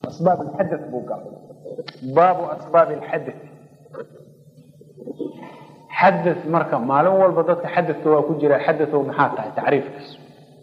asbaab alxadath buu galay baabu asbaabi alxadath xadath marka maalin walba dadka xadathka waa ku jira xadathow maxaa tahay tacriifkiisu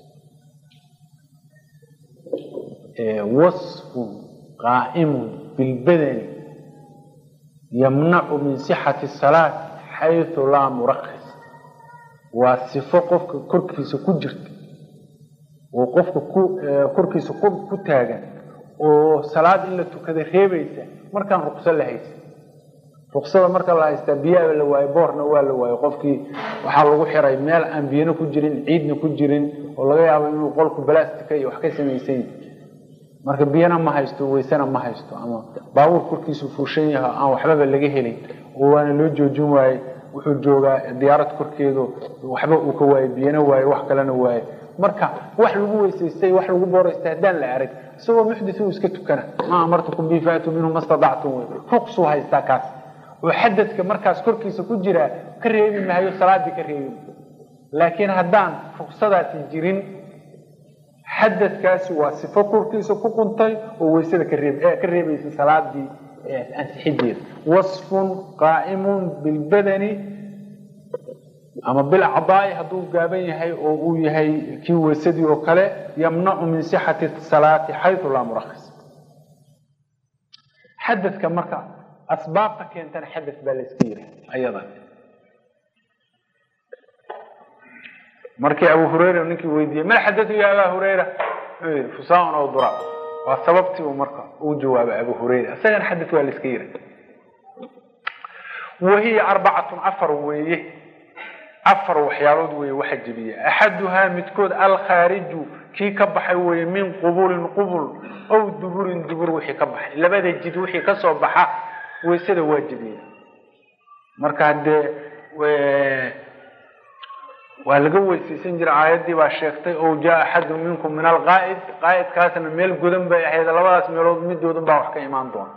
wasfun qaa'imun bilbadani yamnacu min sixati salaat xayثu laa murakis waa sifo qofka korkiisa ku jirta oo qofka korkiisa ku taagan oo salaad in la tukada reebaysa markaan ruqso la haysa ruqsada marka la haystaa biyaaba la waayo boorna waa la waayo qofkii waxaa lagu xiray meel aan biyana ku jirin ciidna ku jirin oo laga yaabo inuu qolku balastika iyo wax ka samaysan marka biyana ma haysto weysena ma haysto ama baabuur korkiisu fuushan yaha aan waxbaba laga helin oo waana loo joojin waaye wuxuu joogaa diyaarad korkeedu waxba uu ka waayo biyana waayo wax kalena waayo marka wax lagu weysaystay wax lagu booraystay haddaan la arag isagoo muxdis uu iska tukana ma amartukum bi faatu minhu ma stadactum wey ruqsuu haystaa kaas oo xadadka markaas korkiisa ku jiraa ka reebi maayo salaadii ka reebi laakiin haddaan ruqsadaasi jirin xadadkaasi waa sifo korkiisa ku quntay oo weysada ka reeb ka reebaysa salaadii ansixideeda wasfun qaa'imun bilbadani ama bilcadaai hadduu gaaban yahay oo uu yahay kii weysadii oo kale yamnacu min sixati salaati xayu laa murakis xadadka marka asbaabta keentana xadad baa layska yiri ayadan markii abu hurayra ninkii weydiiyey mal xadatu ya aba hurayra wuxuu yii fusaaun aw dura waa sababtii uu marka uu jawaabay abu hurayra isagana xadad waa layska yiri wahiya arbacatun afar weeye afar waxyaalood weeye waxa jebiya axaduhaa midkood alkhaariju kii ka baxay weeye min qubulin qubul ow duburin dubur wixii ka baxay labada jid wixii kasoo baxa weysada waa jebiya marka haddee waa laga weysaysan jira aayaddii baa sheegtay ow jaa axadun minkum min alqaa'id qaa'idkaasna meel godan bay ahayd labadaas meelood midoodan baa wax ka imaan doona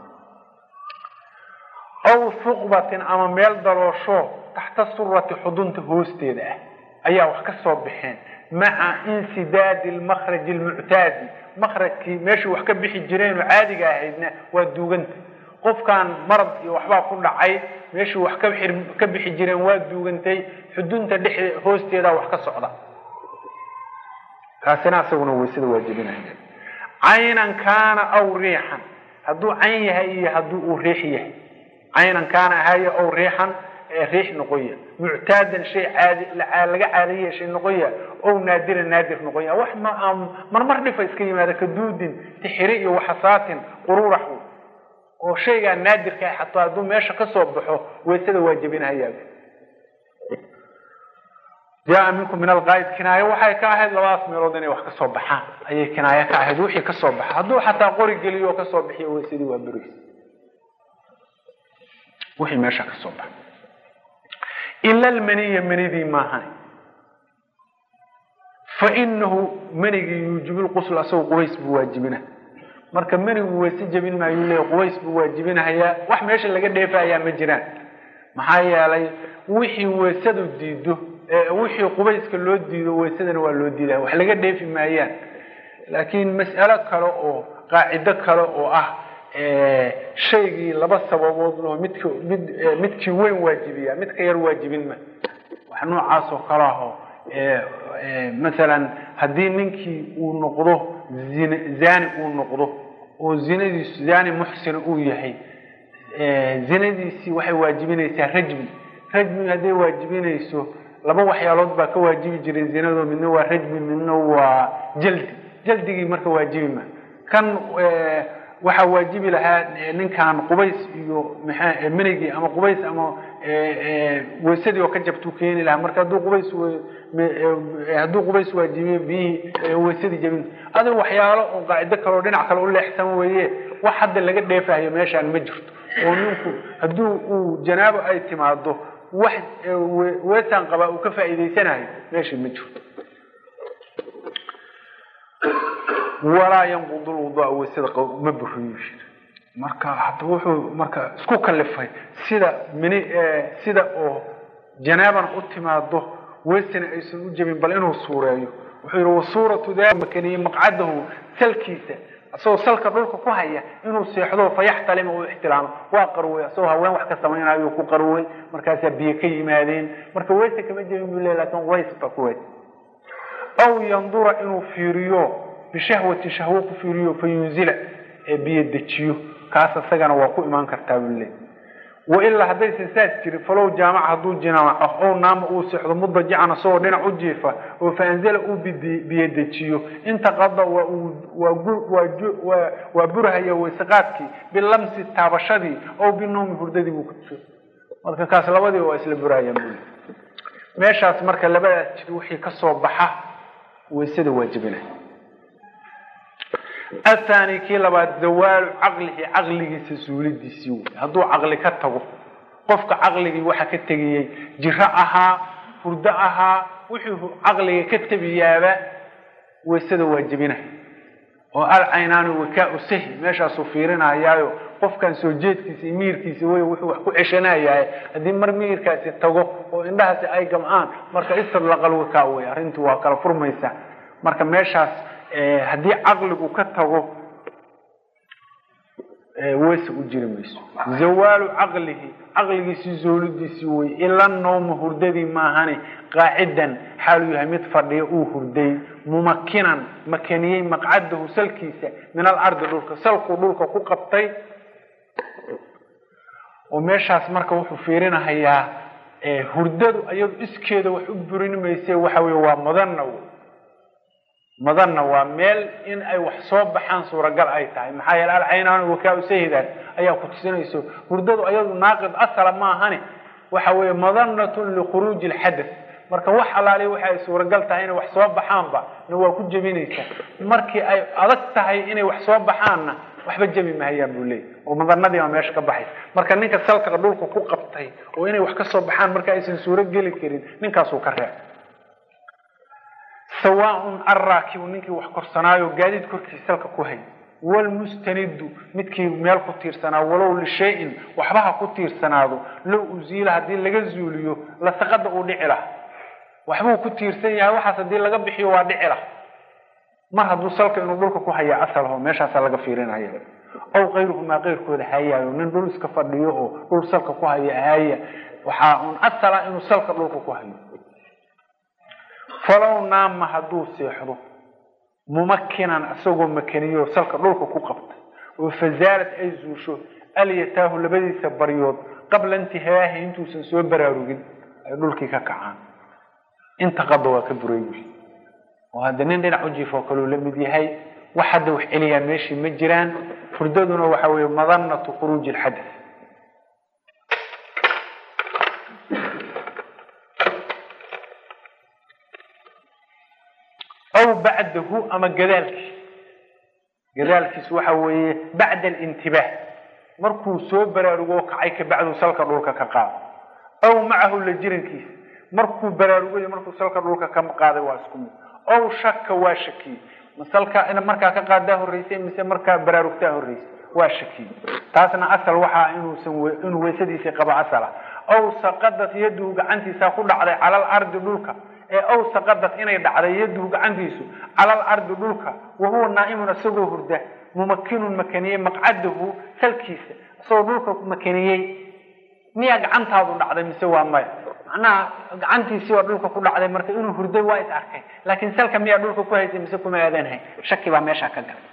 ow suqbatin ama meel daloosho taxta surati xudunta hoosteeda ah ayaa wax ka soo baxeen maca insidaadi lmakraji lmuctaadi makrajkii meeshii wax ka bixi jireen oo caadiga ahaydna waa duuganta qofkan marad iyo waxbaa ku dhacay meeshii wax ka bixi jireen waa duugantay xudunta dhex hoosteeda wax ka socda kaasina asaguna weysada waajibinaya caynan kaana aw riixan hadduu cayn yahay iyo haddii uu riix yahay caynan kaana ahaayo aw riixan riix noqoya muctaadan shay caadi laga caada yeeshay noqoya ow naadiran naadir noqoya wax marmar dhifa iska yimaada kaduudin tixiri iyo waxasaatin qururax oo shaygaa naadirka ah xataa hadduu meesha ka soo baxo weysada waajibinhayaa jaa minkum min alqaa'id kinaayo waxay ka ahayd labadaas meelood inay wax ka soo baxaan ayay kinaayo ka ahayd wixii ka soo baxa hadduu xataa qori geliyo oo kasoo bixiyo weysadii waa beris wixii meesha ka soo baxa ila almaniya manidii maahan fa inahu manigii yuujibu lqusl asagoo qubays buu waajibina marka manigu weyse jebin maayuu leeya qubays buu waajibinahayaa wax meesha laga dheefayaa ma jiraan maxaa yeelay wixii weysadu diido wixii qubayska loo diido weysadana waa loo diidaya wax laga dheefi maayaan laakiin mas'alo kale oo qaacido kale oo ah shaygii laba sababood oo midk mid midkii weyn waajibiya midka yar waajibin ma wax noocaas oo kale aho masalan haddii ninkii uu noqdo zin zani uu noqdo oo zinadiisu zani muxsina uu yahay zinadiisii waxay waajibinaysaa rajmi rajmi hadday waajibinayso laba waxyaalood baa ka waajibi jiray zinado midna waa rajmi midna waa jaldi jaldigii marka waajibi ma kan waxaa waajibi lahaa ninkan qubays iyo maa menigii ama qubays ama weysadii oo ka jabtuu keeni lahaa marka hadduu qubays hadduu qubays waajibiyo biyihii weysadii jabin adiga waxyaalo oo qaacido kale oo dhinac kale u leexsan weeye wax hadda laga dheefahayo meeshaan ma jirto oo ninku hadduu uu janaabo ay timaado wax weesaan qabaa uu ka faa'iidaysanayo meeshii ma jirto walaa yanqudu lwuduua weysada ma buriyo marka hadda wuxuu marka isku kalifay sida mini sida oo janaaban u timaado weysana aysan u jebin bal inuu suureeyo wuxuu yihi wasuuratu makaniye maqcadahu salkiisa isagoo salka dhulka ku haya inuu seexdo fayaxtalima uu ixtilaamo waa qarwey isagoo haween wax ka samaynayo ku qarwey markaasaa biyo ka yimaadeen marka weyse kama jebin buu le lakin ways ba ku weys aw yandura inuu fiiriyo bishahwatin shahwo ku fiiriyo fa yunzila ee biyo dejiyo kaas isagana waa ku imaan kartaa buu le wailaa haddaysan saas jirin falow jaamaca hadduu jinaaco ow naama uu seexdo mudajican isagoo dhinac u jiifa oo faanzala uu biyo dejiyo intaqada waa burhaya wayseqaadkii bilamsi taabashadii ow binoomi hurdadii buu kutuso marka kaas labadii waa isla burhayaan buli meeshaas marka labadaas jir wixii kasoo baxa waysada waajibina athani kii labaad zawaalu caqlihi caqligiisa suulidiisii wey hadduu caqli ka tago qofka caqligii waxa ka tegayey jiro ahaa hurdo ahaa wuxuu caqliga ka tebiyaaba waysada waajibina oo alcaynaani wakaa sahi meeshaasuu fiirinayaayo qofkan soo jeedkiisa iyo miyirkiisa wey wuxuu wax ku ceshanayahay haddii mar miyirkaasi tago oo indhahaasi ay gamcaan marka istadlaqal wakaa wey arrintii waa kala furmaysa marka meeshaas haddii caqligu ka tago weyse u jiri mayso zawaalu caqlihi caqligiisii zoolidiisii wey ila nooma hurdadii maahane qaacidan xaaluu yahay mid fadhiya uu hurday mumakinan makaniyey maqcadahu salkiisa min alardi dhulka salkuu dhulka ku qabtay oo meeshaas marka wuxuu fiirinahayaa hurdadu iyadu iskeeda wax u burin mayse waxa wey waa mudanna wey madanna waa meel in ay wax soo baxaan suuragal ay tahay maxaa yeele alcaynaan wakaa sahidaas ayaa ku tusinayso hurdadu ayadu naaqid asala maahane waxa weeye madanatun likhuruuji alxadath marka wax alaali waxa ay suuragal tahay inay wax soo baxaanba na waa ku jebinaysa markii ay adag tahay inay wax soo baxaanna waxba jebi mahayaan buu leeyay oo madanadii baa meesha ka baxaysa marka ninka salka dhulka ku qabtay oo inay wax ka soo baxaan marka aysan suuro geli karin ninkaasuu ka reeb sawaaun arraakibu ninkii wax korsanaayo gaadiid korkiisa salka ku hay wlmustanidu midkii meel ku tiirsanaa walow lishayin waxba ha ku tiirsanaado low uziila haddii laga zuuliyo lasaqada uu dhici laha waxbuu ku tiirsan yahay waxaas haddii laga bixiyo waa dhici lah mar hadduu salka inuu dhulka ku haya asalho meeshaasaa laga fiirinaya ow kayruhumaa keyrkooda hayaayo nin dhul iska fadhiyo oo dhul salka ku haya haya waxaa un asala inuu salka dhulka ku hayo falow naama hadduu seexdo mumakinan isagoo makaniyo salka dhulka ku qabtay oo fazaalad ay zuusho alyataahu labadiisa baryood qabla intihaahi intuusan soo baraarugin ay dhulkii ka kacaan inta qada waa ka buray oo hadda nin dhinac u jiifoo kaleu la mid yahay wax hadda wax celiyaa meeshii ma jiraan furdaduna waxa weeye madanatu khuruuji alxadath aw bacdahu ama gadaalkiis gadaalkiis waxa weeye bacda alintibaah markuu soo baraarugo kacay kabacdu salka dhulka ka qaado aw macahu la jirankiisa markuu baraarugay markuu salka dhulka ka qaaday waa isku mid aw shaka waa shakiyey masalka in markaa ka qaadaa horreysay mise markaa baraarugtaa horreysay waa shakiyey taasna asal waxaa inuusan inuu weysadiisii qabo asala aw saqadat yaduhu gacantiisa ku dhacday cala alardi dhulka ee aw saqadat inay dhacday yaduhu gacantiisu cala alardi dhulka wa huwa naa'imun isagoo hurda mumakinun makaniyey maqcadahu salkiisa isagoo dhulka makaniyey miyaa gacantaadu dhacday mise waa maya macnaha gacantiisii waa dhulka ku dhacday marka inuu hurday waa is arkay laakiin salka miyaa dhulka ku haysay mise kuma aadanhay shaki baa meeshaa ka galay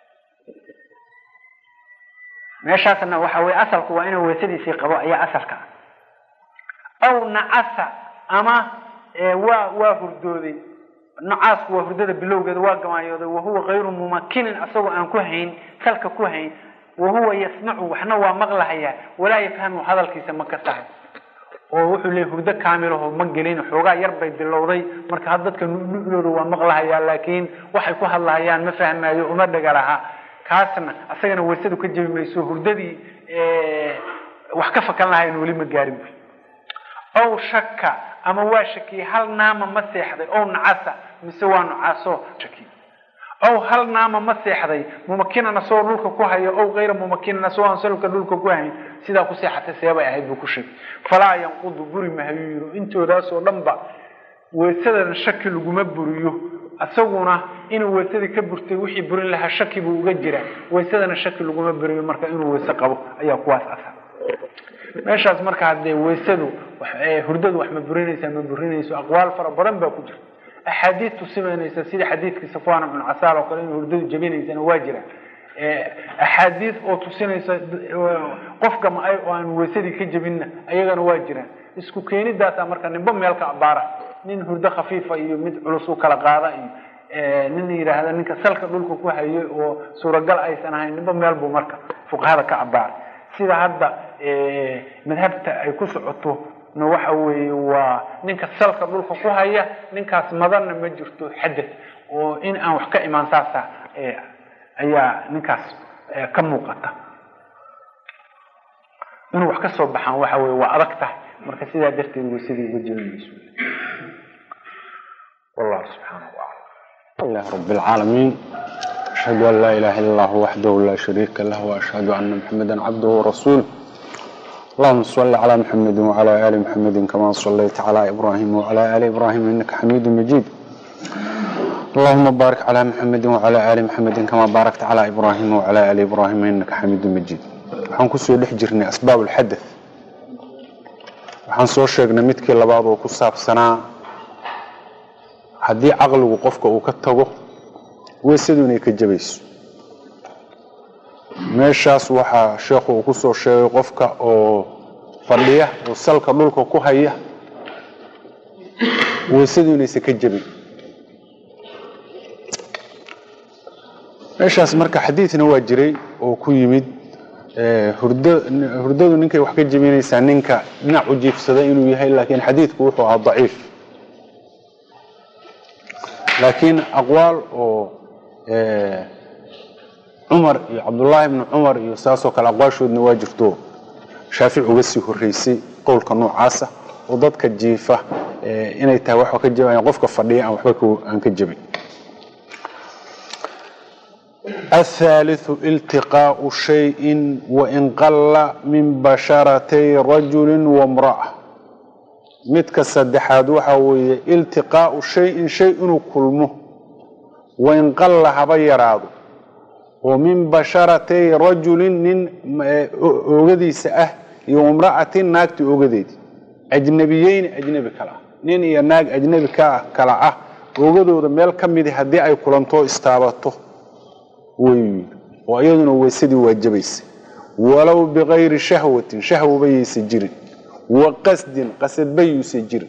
meeshaasna waxa weye asalku waa inuu weysadiisii qabo ayaa asalka ah aw nacasa ama waa waa hurdooday nacaasku waa hurdada bilowgeeda waa gamaayooday wahuwa kayru mumakinin asagoo aan ku hayn salka ku hayn wahuwa yasmacu waxna waa maqlahayaa walaa yafhamu hadalkiisa ma kasahay oo wuxuu leeyay hurdo kaamilaho ma gelin xoogaa yar bay bilowday marka had dadka nudooda waa maqlahayaa laakiin waxay ku hadlahayaan ma fahmaayo uma dhega laha kaasna asagana weysadu ka jebi mayso hurdadii wax ka fakan lahayn weli ma gaarin buy ow shaka ama waa shakiyey hal naama ma seexday ow nacasa mise waa nacaaso shaki ow hal naama ma seexday mumakinan asagoo dhulka ku hayo ow kayra mumakinan asagoo aan salka dhulka ku hayn sidaa ku seexatay seebay ahayd buu ku sheegay falaa yanqudu buri mahayuu yiri intoodaasoo dhan ba weysadan shaki laguma buriyo isaguna inuu weysadii ka burtay wixii burin lahaa shaki buu uga jiraa weysadana shaki laguma buriyo marka inuu weyse qabo ayaa kuwaas asal meeshaas marka haddee weysadu hurdadu wax ma burinaysaa ma burinayso aqwaal fara badan baa ku jirta axaadiid tusimanaysa sida xadiidkii safwan ibnu casaal oo kale inuu hurdadu jabinaysana waa jira axaadiid oo tusinaysa qofka ma-ay oo aan weysadii ka jabinna ayagana waa jiraan isku keenidaasa marka ninba meel ka abaara nin hurdo khafiifa iyo mid culus u kala qaada iyo nin yidhaahda ninka salka dhulka ku hayo oo suuragal aysan ahayn ninba meel buu marka fuqahada ka abaaray sida hadda madhabta ay ku socoto na waxa weeye waa ninka salka dhulka ku haya ninkaas madanna ma jirto xadad oo in aan wax ka imaan saasa ayaa ninkaas ka muuqata inuu wax ka soo baxaan waxa weye waa adag tahay marka sidaa darteed weysadii uga jelinayso wallahu subxaana wa tacala الله رب العالمين أشهد أن لا إله إلا الله وحده لا شريك له وأشهد أن محمدا عبده ورسوله اللهم صل على محمد وعلى آل محمد كما صليت على إبراهيم وعلى آل إبراهيم إنك حميد مجيد اللهم بارك على محمد وعلى آل محمد كما باركت على إبراهيم وعلى آل إبراهيم إنك حميد مجيد waxaan kusoo dhex jirnay asbaab ulxadath waxaan soo sheegnay midkii labaad oo ku saabsanaa haddii caqligu qofka uu ka tago weysadu inay ka jabayso meeshaas waxaa sheekhu uu kusoo sheegay qofka oo fadhiya oo salka dhulka ku haya weysadu inaysan ka jabin meeshaas marka xadiidna waa jiray oo ku yimid hurdadu ninkay wax ka jebinaysaa ninka dhinac u jiifsada inuu yahay laakiin xadiidku wuxuu ahaa daciif laakiin aqwaal oo cumar iyo cabdullaahi bni cumar iyo saasoo kale aqwaashoodna waa jirto shaafici uga sii horeysay qowlka noocaasa oo dadka jiifa inay tahay wax ka jabayan qofka fadhiya aan waxba aan ka jebin الثالث التقاء شيء وإن قل من بشرتي رجل وامرأة midka saddexaad waxa weeye iltiqaau shayin shay inuu kulmo wain qalla haba yaraado oo min basharatay rajulin nin oogadiisa ah iyo imra'atin naagta oogadeedi ajnabiyeyni ajnebi kale ah nin iyo naag ajnebi ka kala ah oogadooda meel ka midi haddii ay kulantoo istaabato wey oo iyaduna weysadii waajabaysa walow bikayri shahwatin shahwaba yaysa jirin wa qasdin qasadba yuusa jirin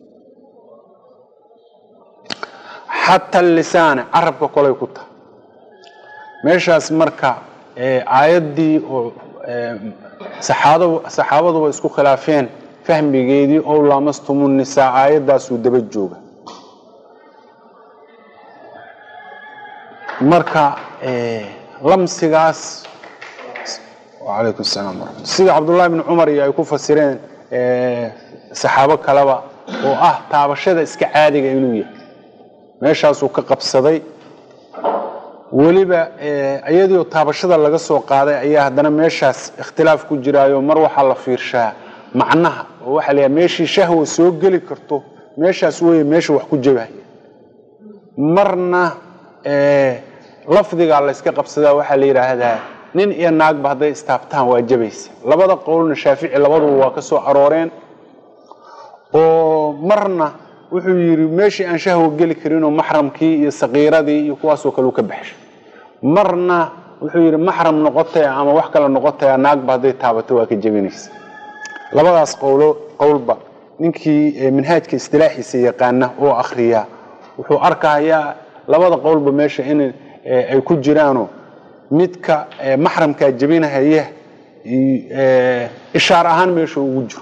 xata lisaane carabka kolay ku tahay meeshaas marka aayaddii oo saxaabaduba isku khilaafeen fahmigeedii ow laamastumu nisaa aayaddaasuu daba jooga marka lamsigaas alaykum salaam waramat sida cabdullahi bni cumar iyo ay ku fasireen saxaabo kaleba oo ah taabashada iska caadiga inuu yahay meeshaasuu ka qabsaday weliba iyadiioo taabashada laga soo qaaday ayaa haddana meeshaas ikhtilaaf ku jiraayo mar waxaa la fiirshaa macnaha oo waxaa la meeshii shahwa soo geli karto meeshaas wey meesha wax ku jabaya marna lafdigaa layska qabsadaa waxaa la yidhaahdaa nin iyo naagba hadday istaabtaan waa jabaysa labada qowlna shaafici labaduba waa ka soo arooreen oo marna wuxuu yidhi meeshii aan shahwa geli karinoo maxramkii iyo sakiiradii iyo kuwaasoo kale u ka baxshay marna wuxuu yidhi maxram noqotaya ama wax kale noqotaya naagba hadday taabato waa ka jebinaysa labadaas qowlo qowlba ninkii minhaajka istilaaxiisa yaqaana oo akriya wuxuu arkayaa labada qowlba meesha in ay ku jiraano midka maxramkaa jebinahaya ishaar ahaan meesha ugu jiro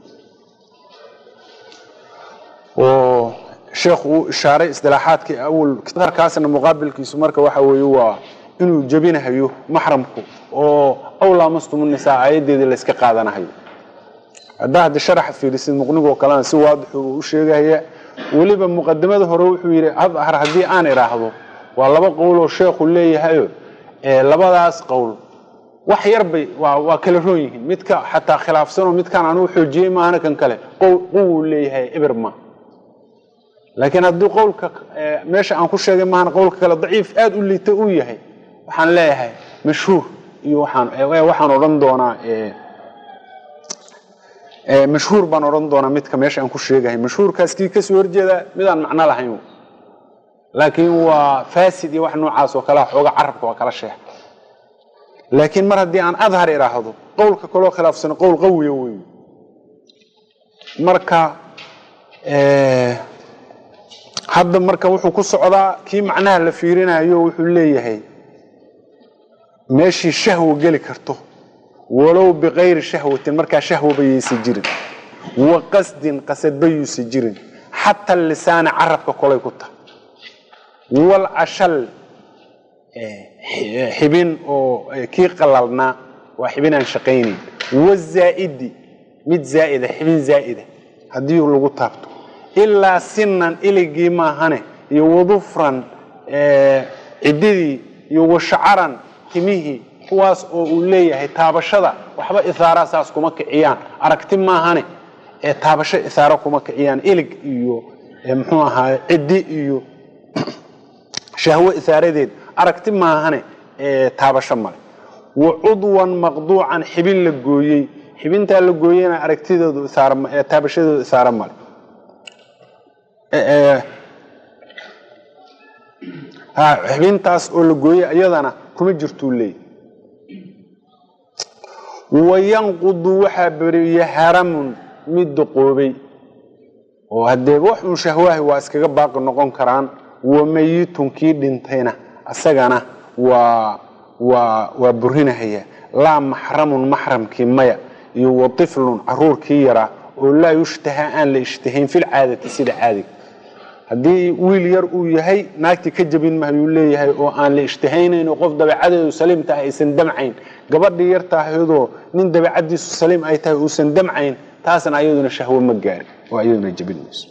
oo sheekhu uu ishaaray isdilaaxaadkii awal kaasna muqaabilkiisu marka waxa weeye waa inuu jebinahayo maxramku oo awlaamastumu nisaa aayadeedii layska qaadanahayo haddaa haddi sharaxa fiirisid muqnigoo kalena si waadixu uu u sheegahaya weliba muqadimada hore wuxuu yidhi adhar haddii aan idhaahdo waa laba qowloo sheekhu leeyahayo labadaas qowl wax yar bay waa kala roon yihiin midka xataa khilaafsanoo midkaan anuu xoojiyey maahana kan kale quwuu leeyahay eber ma laakiin haddii qowlka meesha aan ku sheegay maahan qowlka kale daciif aada u liita uu yahay waxaan leeyahay mashhuur iyo waxaan waxaan odhan doonaa mashhuur baan odhan doonaa midka meesha aan ku sheegahay mashhuurkaas kii kasoo horjeeda midaan macno lahayn laakiin waa fasid iyo wax noocaas oo kalea xooga carabka waa kala sheex laakiin mar haddii aan adhar idhaahdo qowlka kaloo khilaafsano qowl qawiya wey marka hadda marka wuxuu ku socdaa kii macnaha la fiirinayo wuxuu leeyahay meeshii shahwo geli karto walow bikayri shahwatin markaa shahwaba yaysa jirin wa qasdin qasadba yuusa jirin xata lisaana carabka kolay ku tahay walcashal xibin oo kii qalalnaa waa xibin aan shaqaynayn wazaa'idi mid zaa'ida xibin zaa'ida haddii lagu taabto ilaa sinan iligii maahane iyo wadufran ciddidii iyo washacaran timihii kuwaas oo uu leeyahay taabashada waxba ihaaraa saas kuma kiciyaan aragti maahane ee taabasho ihaaro kuma kiciyaan ilig iyo muxuu ahaay ciddi iyo shahwo ihaaradeed aragti maahane ee taabasho male wa cudwan maqduucan xibin la gooyey xibintaa la gooyena aragtidoodu taabashadoodu isaaro male xibintaas oo la gooyey iyadana kuma jirtuu leey wayanqudu waxaa beriya haramun mid duqoobay oo haddee wax uun shahwaahi waa iskaga baaqi noqon karaan wamayitun kii dhintayna asagana waa waa waa burinahaya laa maxramun maxramkii maya iyo wa tiflun caruurkii yaraa oo laa yushtahaa aan la ishtahayn filcaadati sida caadiga haddii wiil yar uu yahay naagtii ka jabin mahayuu leeyahay oo aan la ishtahaynayn oo qof dabeecadeedu saliim tahay aysan damcayn gabadhii yar tahayadoo nin dabeecadiisu saliim ay tahay uusan damcayn taasna ayaduna shahwo ma gaarin oo ayaduna jabin mayso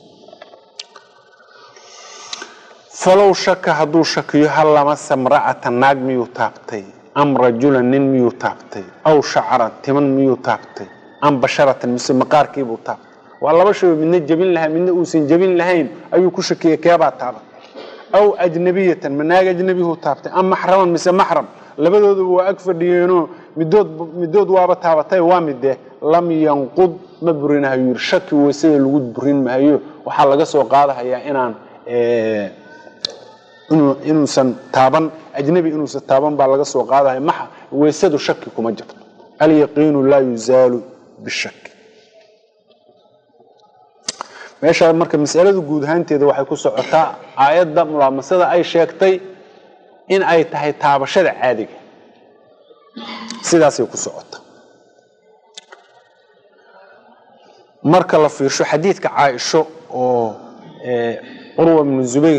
falow shaka hadduu shakiyo hal lamasa mra'ata naag miyuu taabtay am rajulan nin miyuu taabtay aw shacaran timan miyuu taabtay am basharatan mise maqaarkiibuu taabtay waa laba shay oo midna jebin lahaa midna uusan jebin lahayn ayuu ku shakiyey keebaa taabatay aw ajnabiyatan ma naag ajnabihuu taabtay am maxraman mise maxram labadooduba waa ag fadhiyeenoo midood midood waaba taabatay waa midee lam yanqud ma burinahayo yiri shaki weysada lagu burin mahayo waxaa laga soo qaadahayaa inaan inuusan taaban ajnabi inuusan taaban baa laga soo qaadahaya maxa weysadu shaki kuma jirto alyaqiinu laa yuzaalu bishaki meeshaa marka masaladu guud ahaanteeda waxay ku socotaa aayadda mulaamasada ay sheegtay in ay tahay taabashada caadiga sidaasay ku socota marka la fiirsho xadiidka caaisho oo curwa bnu zubayr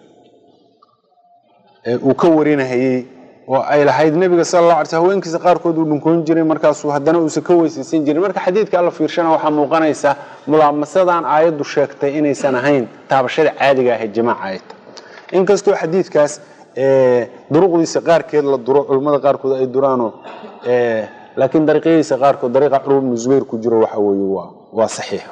uu ka warinahayey oo ay lahayd nebiga sal la alay sl haweenkiisa qaarkood uu dhunkoon jiray markaasuu haddana uusan ka weysaysan jirin marka xadiidka la fiirshana waxaa muuqanaysa mulaamasadan aayaddu sheegtay inaysan ahayn taabashada caadiga ahayd jamaaca ay tahay inkastoo xadiidkaas duruqdiisa qaarkeed la duro culimmada qaarkood ay duraanoo laakiin dariiqyadiisa qaarkood dariiqa curwa bnu zubayr ku jiro waxa weeye waa waa saxiix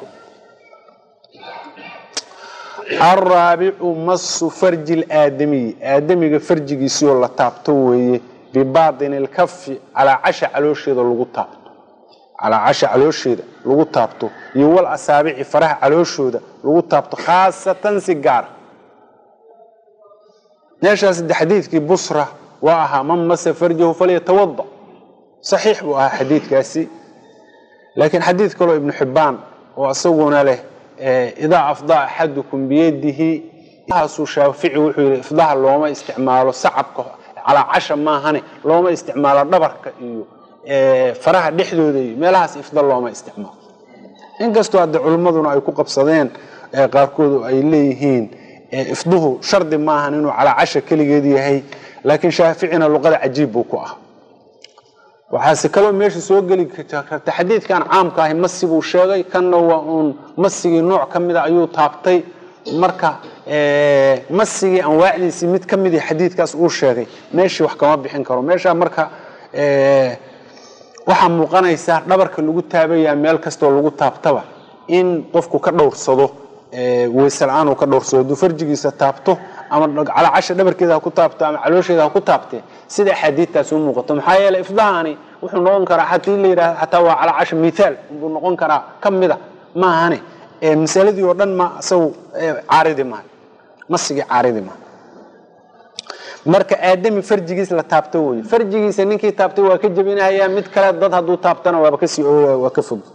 alraabicu masu farji laadamiyi aadamiga farjigiisii oo la taabto weeye bibaatini lkafi calaa casha caloosheeda lagu taabto calaa casha caloosheeda lagu taabto iyo wal asaabici faraha calooshooda lagu taabto khaasatan si gaara meeshaas de xadiidkii busra waa ahaa man masa farjahu falyatawada saxiix buu ahaa xadiidkaasi laakiin xadiid kaloo ibnu xibbaan oo isaguna leh idaa afdaa axadukum biyadihi haasuu shaafici wuxuu yidhi ifdaha looma isticmaalo sacabka calaa casha maahane looma isticmaalo dhabarka iyo faraha dhexdooda iyo meelahaas ifda looma isticmaalo inkastoo hadde culimmaduna ay ku qabsadeen qaarkood ay leeyihiin ifduhu shardi maahan inuu calaa casha keligeed yahay laakiin shaaficina luqada cajiib buu ku ah waxaase kaloo meesha soo geli karta xadiidkan caamka ahi masi buu sheegay kanna waa uun masigii nooc ka mida ayuu taabtay marka masigii anwaacdiisii mid ka midii xadiidkaas uu sheegay meeshii wax kama bixin karo meeshaa marka waxaa muuqanaysaa dhabarka lagu taabayaa meel kastoo lagu taabtaba in qofku ka dhowrsado weyse la-aan uu ka dhowrsado hadduu farjigiisa taabto ama calaacasha dhabarkeeda ha ku taabto ama caloosheeda ha ku taabte sida axaadiidtaas u muuqato maxaa yeeley ifdahani wuxuu noqon karaa hatii la yidhahdo xataa waa calaacasha mithaal buu noqon karaa ka mida maahane masaladii oo dhan ma isagu caaridi maaha masigii caaridi maaha marka aadami farjigiis la taabto wey farjigiisa ninkii taabtay waa ka jebinahayaa mid kale dad hadduu taabtana waaba kasii waa ka fog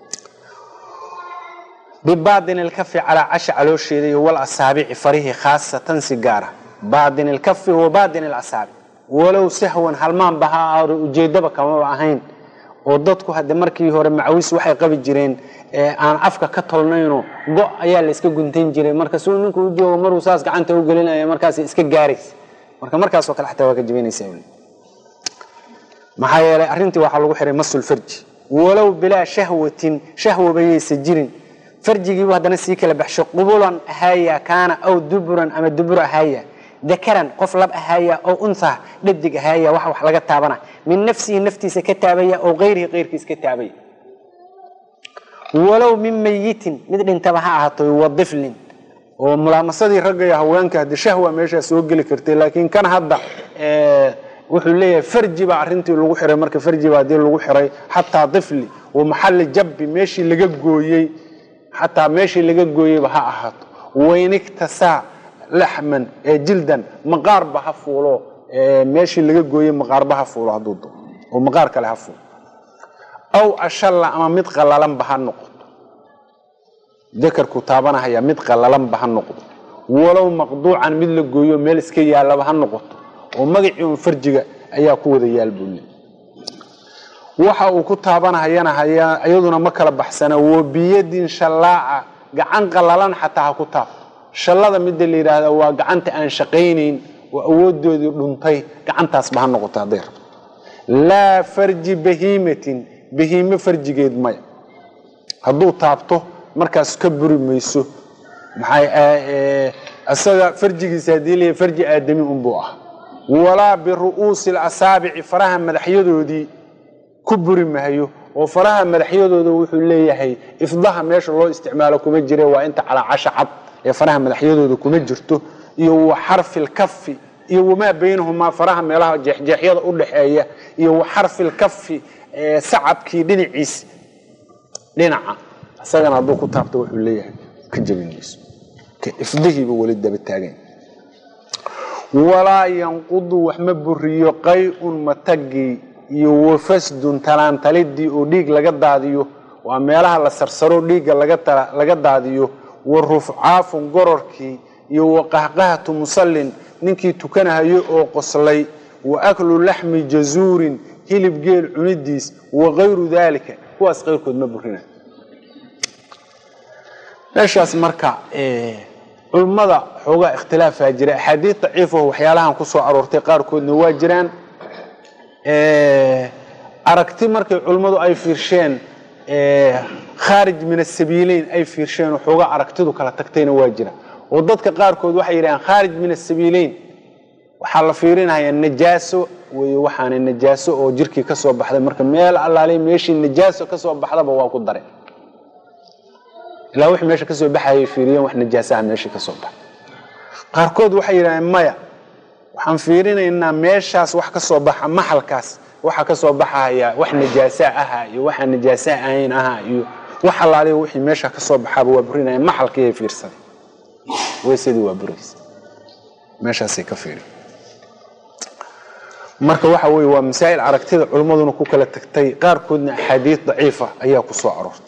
bibaadin ilkafi calaa casha caloosheeda iyo wal asaabici farihii khaasatan si gaara baadin ilkafi wa baadin ilasaabic walow sahwan halmaanba ha aado ujeedaba kamaba ahayn oo dadku hadde markii hore macawis waxay qabi jireen aan afka ka tolnayno go ayaa la iska guntan jiray marka suu ninku u joogo maruu saas gacanta u gelinaya markaas iska gaaraysa marka markaasoo kale xataa waa ka jebinaysa maxaa yeelay arrintii waxaa lagu xiray masul farji walow bilaa shahwatin shahwaba yaysa jirin farjigiibu haddana sii kala baxshay qubulan ahaaya kaana aw duburan ama dubur ahaaya dakaran qof lab ahaaya oo unha dhadig ahaaya wax wax laga taabana min nafsihi naftiisa ka taabaya oo kayrihi kayrkiis ka taabaya walow min mayitin mid dhintaba ha ahaato wadiflin oo mulaamasadii ragga iyo haweenka haddi shahwa meeshaa soo geli kartay laakiin kan hadda wuxuu leeyahay farji baa arrintii lagu xiray marka farji baa hadii lagu xiray xataa difli wa maxalli jabbi meeshii laga gooyey xataa meeshii laga gooyeyba ha ahaato waynigtasaa laxman ee jildan maqaarba ha fuulo meeshii laga gooyey maqaarba ha fuulo hadduu doo oo maqaar kale ha fuulo aw ashalla ama mid qallalanba ha noqoto dakarku taabanahaya mid qallalanba ha noqdo walow maqduucan mid la gooyo meel iska yaalaba ha noqoto oo magacii un farjiga ayaa ku wada yaal buu leey waxa uu ku taabanahayana iyaduna ma kala baxsana wa biyadin shallaaca gacan qallalan xataa ha ku taabto shallada midda la yidhaahda waa gacanta aan shaqaynayn oo awoodoodii dhuntay gacantaasba ha noqoto hadday rabto laa farji bahiimatin bahiime farjigeed maya hadduu taabto markaas ka buri mayso isaga farjigiisa haddii leeyahay farji aadami unbuu ah walaa biru'uusi lasaabici faraha madaxyadoodii ku buri mahayo oo faraha madaxyadooda wuxuu leeyahay ifdaha meesha loo isticmaalo kuma jire waa inta calaacasha cad ee faraha madaxyadooda kuma jirto iyo wa xarfilkafi iyo wamaa baynahumaa faraha meelaha jeexjeexyada u dhaxeeya iyo wa xarfilkafi sacabkii dhinaciis dhinaca isagana hadduu ku taabto wuxuu leeyahay ka jebin mayso ifdihiiba weli daba taagan walaa yanqudu wax ma buriyo qay-un matagii iyo wafasdun talaantalidii oo dhiig laga daadiyo waa meelaha la sarsaro dhiigga laga daadiyo wa rufcaafun gororkii iyo wa qahqahatu musallin ninkii tukanahayo oo qoslay wa aklu laxmi jazuurin hilib geel cunidiis wa kayru daalika kuwaas qayrkood ma burina meeshaas marka culummada xoogaa ikhtilaafaa jira axaadiid daciifaho waxyaalahan ku soo aroortay qaarkoodna waa jiraan aragti markay culummadu ay fiirsheen khaarij min asabiileyn ay fiirsheen oo xoogaa aragtidu kala tagtayna waa jira oo dadka qaarkood waxay yidhahaan khaarij min asabiileyn waxaa la fiirinayaa najaaso wey waxaana najaaso oo jirkii ka soo baxday marka meel allaale meeshii najaaso ka soo baxdaba waa ku dare ilaa wixii meesha kasoo baxayay fiiriyeen wax najaasaha meeshii ka soo baxay qaarkood waxay yidhahdeen maya waxaan fiirinaynaa meeshaas wax ka soo baxa maxalkaas waxa ka soo baxaya wax najaasaa ahaa iyo waxaa najaasaa ahayn ahaa iyo wax allaaliya wixii meesha ka soo baxaaba waa burinaya maxalkiiay fiirsaday weysadii waa buraysa meeshaasay ka fiiri marka waxa weye waa masaa'il aragtida culimmaduna ku kala tagtay qaarkoodna axaadiid daciifa ayaa ku soo aroortay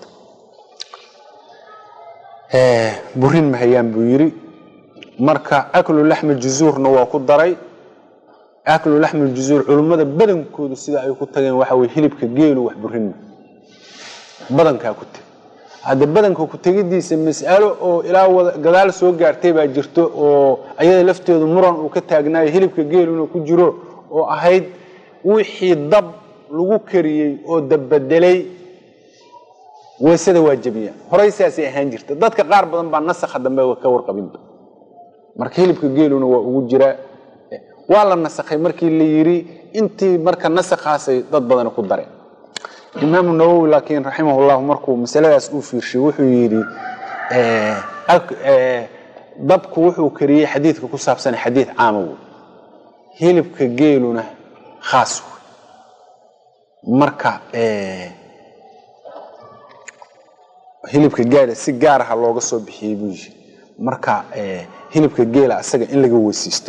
burin mahayaan buu yidhi marka aklu laxmi juzuurna waa ku daray aklu laxmi juzuur culummada badankoodu sida ay ku tageen waxa weye hilibka geelu wax burin ma badankaa ku teg hadda badanka ku tegidiisa mas'alo oo ilaa gadaal soo gaartay baa jirto oo ayada lafteedu muran uu ka taagnaayo hilibka geeluna ku jiro oo ahayd wixii dab lagu kariyey oo dabbedelay weysada waa jebiya horay saasay ahaan jirta dadka qaar badan baa nasakha dambe ka warqabinba marka hilibka geeluna waa ugu jiraa waa la nasakhay markii la yidhi intii marka nasakhaasay dad badani ku dareen imaamu nawowi laakiin raximahullahu markuu masaladaas uu fiirshay wuxuu yidhi dabku wuxuu kariyey xadiidka ku saabsan xadiid caama wey hilibka geeluna khaas wey marka hilibka gaala si gaar aha looga soo bixiyey buu yiri marka hilibka geela asaga in laga weysiisto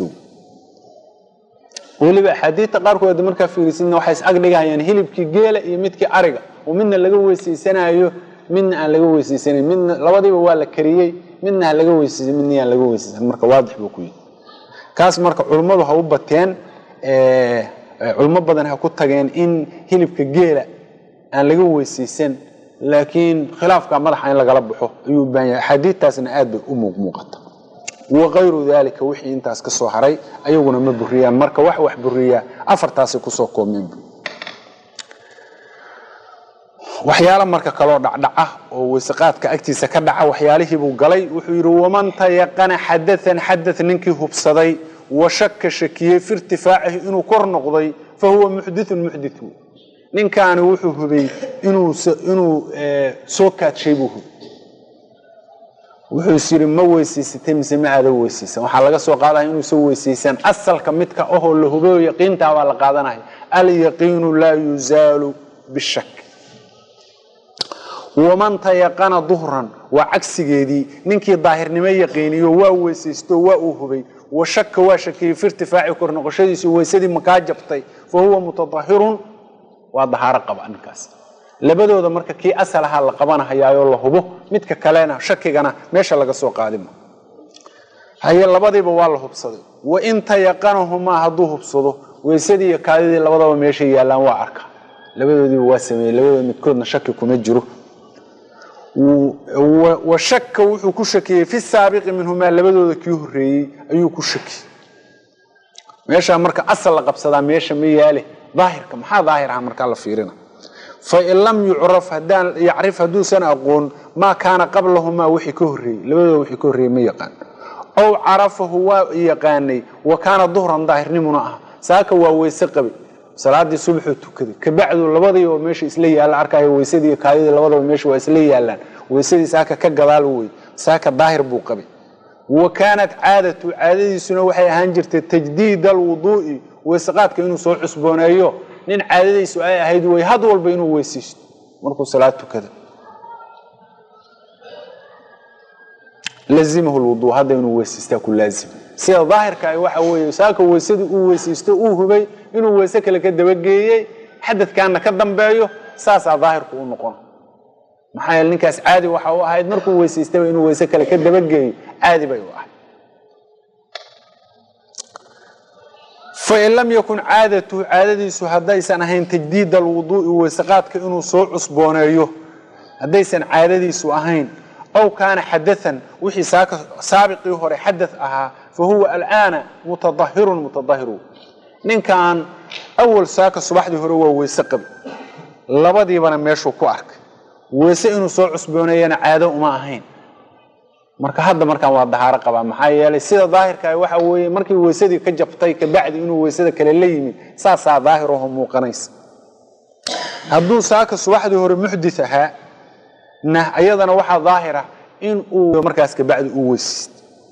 weliba axaadiidta qaarkood markaa fiirisidna waxay is agdhigahayaan hilibkii geela iyo midkii ariga oo midna laga weysiisanayo midna aan laga weysiisanayn midna labadiiba waa la kariyey midna ha laga weysiisay midna aan laga weysiisan marka waadix buu ku yihi kaas marka culummadu ha u bateen culmo badan ha ku tageen in hilibka geela aan laga weysiisan laakiin khilaafka madaxa in lagala baxo ayuu u baahan yahay axaadiidtaasna aad bay u muuqmuuqata wakayru dalika wixii intaas ka soo haray ayaguna ma buriyaan marka wax wax buriyaa afartaasay kusoo koobmeen waxyaalo marka kaloo dhacdhaca oo weyseqaadka agtiisa ka dhaca waxyaalihiibuu galay wuxuu yidhi waman tayaqana xadaan xada ninkii hubsaday wa shaka shakiyey fi irtifaacihi inuu kor noqday fa huwa muxdithun muxdith wey ninkaani wuxuu hubay inuu soo kaadshay buu hubay wuxuu is yidhi ma weysiisatay mise ma aada weysiisan waxaa laga soo qaadaya inuusan weysiisan asalka midka ahoo la hubayo yaqiintaa baa la qaadanaya alyaqiinu laa yuzaalu bishak waman tayaqana duhran waa cagsigeedii ninkii daahirnimo yaqiiniyo waa weysaysto waa uu hubay wa shaka waa shakiyey fi irtifaaci kor noqoshadiisu weysadii makaa jabtay fa huwa mutadahirun waa dahaaro qaba ninkaas labadooda marka kii asal ahaa la qabanahayaayo la hubo midka kalena shakigana meesha laga soo qaadima haye labadiiba waa la hubsaday wain tayaqanahumaa hadduu hubsado weysadii iyo kaadidii labadaba meeshay yaallaan waa arka labadoodiiba waa sameeyey labadooda midkoodna shaki kuma jiro wa shaka wuxuu ku shakiyey fi saabiqi minhumaa labadooda kii horeeyey ayuu ku shakiyey meeshaa marka asal la qabsadaa meesha ma yaale daahirka maxaa daahir aha markaa la fiirina fain lam yucraf hadaan yacrif hadduusan aqoon maa kaana qablahumaa wixii ka horreeyey labadooda wixii ka horreeyey ma yaqaan ow carafahu waa yaqaanay wa kaana duhran daahirnimuna ah saaka waa weyse qabi salaadii subaxuu tukaday kabacdu labadii oo meesha isla yaalla arkayo weysadii iyo kaadidii labadaba meesha waa isla yaallaan weysadii saaka ka gadaal wey saaka daahir buu qabay wa kaanat caadatu caadadiisuna waxay ahaan jirtay tajdiid alwuduu'i weyseqaadka inuu soo cusbooneeyo nin caadadiisu ay ahayd way had walba inuu weysaysto markuu salaad tukada lazimahu lwuduu hadda inuu weysaystaa ku laazima sida daahirka ah waxa weeye saaka weysadii uu weysaysto uu hubay inuu weyse kale ka dabageeyey xadadkaana ka dambeeyo saasaa daahirku u noqon maxaa yeele ninkaas caadi waxa u ahayd markuu weysaystaba inuu weyse kale ka dabageeyo caadi bay u ahayd fain lam yakun caadatuhu caadadiisu haddaysan ahayn tajdiid alwuduu'i weyseqaadka inuu soo cusbooneeyo haddaysan caadadiisu ahayn aw kaana xadaan wixii saabiqii hore xada ahaa fa huwa alaana mutadahirun mutadahiru ninkan awal saaka subaxdii hore waa weyse qabi labadiibana meeshuu ku arkay weyse inuu soo cusbooneeyana caado uma ahayn marka hadda markaan waa dahaaro qabaa maxaa yeelay sida daahirka waxa weeye markii weysadii ka jabtay kabacdi inuu weysada kale la yimid saasaa daahir aho muuqanaysa hadduu saaka subaxdii hore muxdith ahaa na ayadana waxaa daahira in uu markaas kabacdi uu weysaysto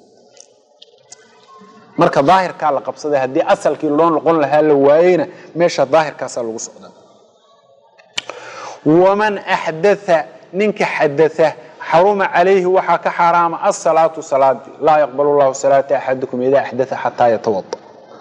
marka daahirkaa la qabsaday haddii asalkii loo noqon lahaa la waayeyna meesha daahirkaasaa lagu socdaa waman axdatha ninka xadatha xaruma calayhi waxaa ka xaaraama asalaatu salaadii laa yaqbal llahu salaata axadikum idaa axdatha xataa yatawada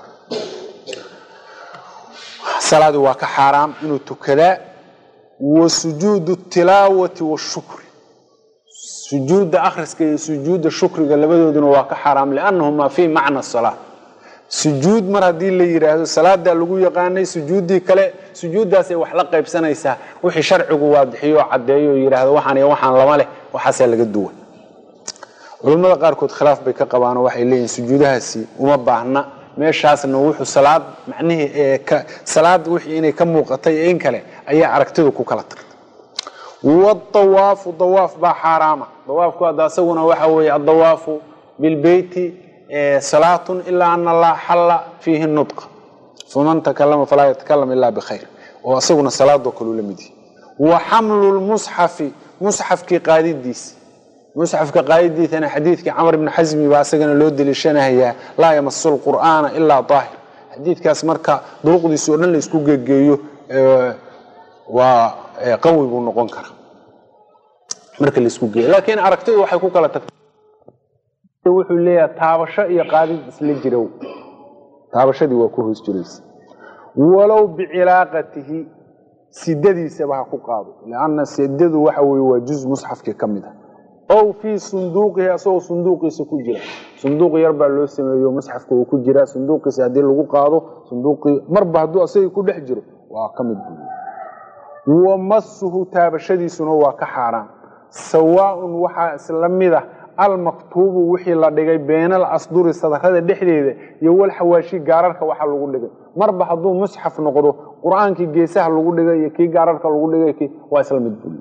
salaadii waa ka xaaraam inuu tukadaa wa sujuudu tilaawati washukri sujuudda akhriska iyo sujuudda shukriga labadooduna waa ka xaaraam liannahumaa fii macna salaa sujuud mar haddii la yidhaahdo salaadaa lagu yaqaanay sujuuddii kale sujuuddaasay wax la qaybsanaysaa wixii sharcigu waadixiyo oo caddeeyo oo yidhaahdo waxaan iyo waxaan lama leh waxaasaa laga duwan culimmada qaarkood khilaaf bay ka qabaanoo waxay leeyihin sujuudahaasi uma baahna meeshaasna wuxuu salaad macnihii ee ka salaad wixii inay ka muuqatay in kale ayaa aragtidu ku kala tagtay wadawaafu dawaaf baa xaaraama dawaafku hadda asaguna waxa weeye addawaafu bilbeyti salaatun ilaa ana laa xalla fiihi nudqa faman takalama falaa yatakalam ilaa bikhayr oo asaguna salaadoo kaleu la mid yahay wa xamlu lmusxafi musxafkii qaadidiisi musxafka qaayadiisana xadiidkii camar ibni xasmi baa isagana loo deliishanayaa laa yamasu lqur'aana ilaa daahir xadiidkaas marka duruqdiisa oo dhan la isku gegeeyo waa qawi buu noqon karaa marka la isku geeyo laakiin aragtidu waxay ku kala tagtay wuxuu leeyahay taabasho iyo qaadid isla jirow taabashadii waa ku hoos jiraysa walow bicilaaqatihi sidadiisaba ha ku qaado lianna sidadu waxa weye waa juz musxafkii ka mid ah ow fii sunduuqihi asagoo sunduuqiisa ku jira sunduuq yar baa loo sameeyo musxafka uu ku jira sunduuqiisa haddii lagu qaado sunduuqii marba hadduu asagii ku dhex jiro waa ka mid buu wa masuhu taabashadiisuna waa ka xaaraan sawaaun waxaa isla mid ah almaktuubu wixii la dhigay beenal asduri sadarada dhexdeeda iyo walxawaashi gaararka waxa lagu dhigay marba hadduu musxaf noqdo qur-aankii geesaha lagu dhigay iyo kii gaararka lagu dhigay waa isla mid buu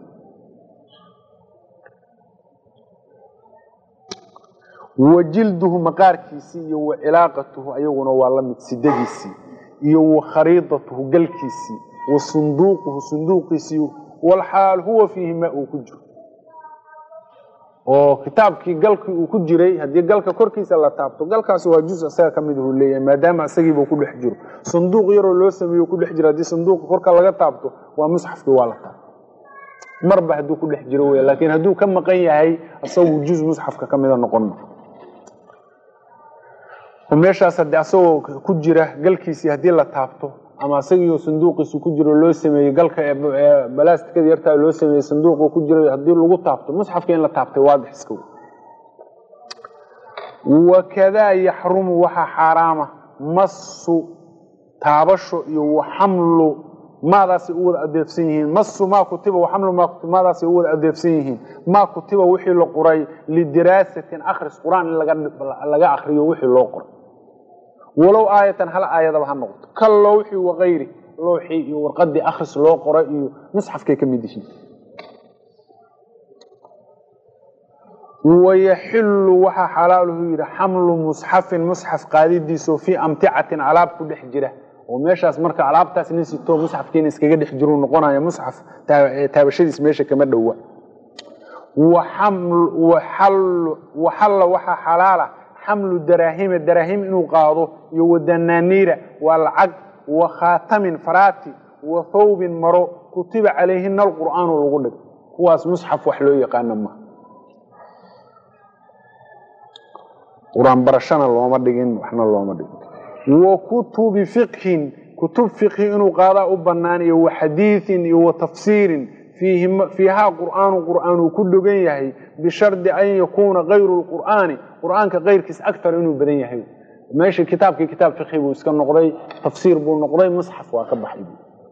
wa jilduhu maqaarkiisii iyo wa cilaaqatuhu ayaguna waa la mid sidadiisii iyo wa khariidatuhu galkiisii wa sunduuquhu sunduuqiisii walxaal huwa fiihi maa uu ku jiro oo kitaabkii galkii uu ku jiray haddii galka korkiisa la taabto galkaasi waa juz isaga ka mid uu leeyahay maadaama isagiiba ku dhex jiro sanduuq yaroo loo sameeyo ku dhex jiro haddii sanduuqa korka laga taabto waa musxafkii waa la taabto marba hadduu ku dhex jiro wey laakiin hadduu ka maqan yahay isagu juz musxafka ka mida noqon ma meeshaas haddii asagoo ku jira galkiisii haddii la taabto ama isagiioo sanduuqiisu ku jiro loo sameeyey galka ee balastikada yartaa loo sameeyey sanduuqu ku jiro haddii lagu taabto musxafka in la taabtay waadix iska wakadaa yaxrumu waxaa xaaraama masu taabasho iyo waxamlu maadaasay u wada adeefsan yihiin masu maa kutiba waxamlu maa kutiba maadaasay u wada adeefsan yihiin maa kutiba wixii la qoray lidiraasatin akhris qur-aan in laga akriyo wixii loo qoray walow aayatan hal aayadaba ha noqoto ka lowxi wakayri lowxii iyo warqadii akhris loo qoray iyo musxafkay ka mid yihiin wayaxilu waxaa xalaaluhu yidhi xamlu musxafin musxaf qaadidiisao fii amticatin alaab ku dhex jira oo meeshaas marka alaabtaas nin sitoo musxafkiina iskaga dhex jiru noqonaya musxaf taabashadiis meesha kama dhowa waxalla waxaa xalaala xamlu daraahima daraahim inuu qaado iyo wadanaaniira waa lacag wa khaatamin faraati wa thawbin maro kutiba calayhina alqur'aanu lagu dhig kuwaas musxaf wax loo yaqaano ma qur-aan barashana looma dhigin waxna looma dhigin wa kutubi fiqhin kutub fiqhi inuu qaadaa u bannaan iyo wa xadiiin iyo wa tafsiirin fiihaa qur'aanu qur'aan uu ku dhogan yahay bishardi an yakuuna kayru lqur'aani qur'aanka kayrkiis aktar inuu badan yahay meesha kitaabkii kitaab fiqhi buu iska noqday tafsiir buu noqday musxaf waa ka baxay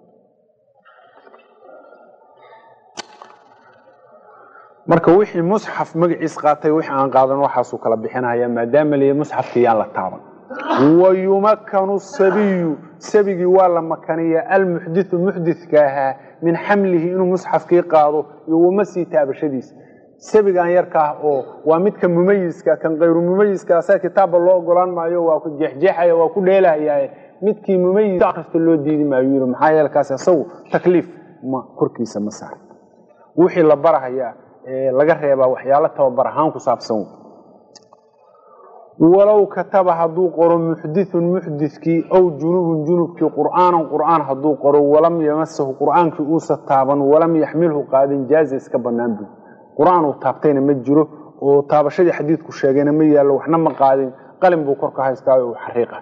marka wixii musxaf magaciis qaatay wixii aan qaadan waxaasuu kala bixinaya maadaama liya musxafkii yaan la taaban wayumakanu sabiyu sabigii waa la makaniya almuxdiu muxdidka ahaa min xamlihi inuu musxafkii qaado iyo wamasii taabashadiisa sabigan yarkaah oo waa midka mumayiska kan kayru mumayiska asaga kitaabba loo ogolaan maayo waa ku jeexjeexaya waa ku dheelahaya midkii mumayis akrista loo diidi maayo yii maxaa yeele kaas isagu takliif ma korkiisa ma saar wixii la barahayaa laga reebaa waxyaalo tababar ahaan ku saabsan walow kataba hadduu qoro muxdithun muxdithkii aw junubun junubkii qur'aanan qur'aan hadduu qoro walam yamasahu qur'aankii uusa taaban walam yaxmilhu qaadin jaaza iska bannaan buu qur-aan uu taabtayna ma jiro oo taabashadii xadiidku sheegayna ma yaallo waxna ma qaadin qalin buu korka haystaayo uu xariiqa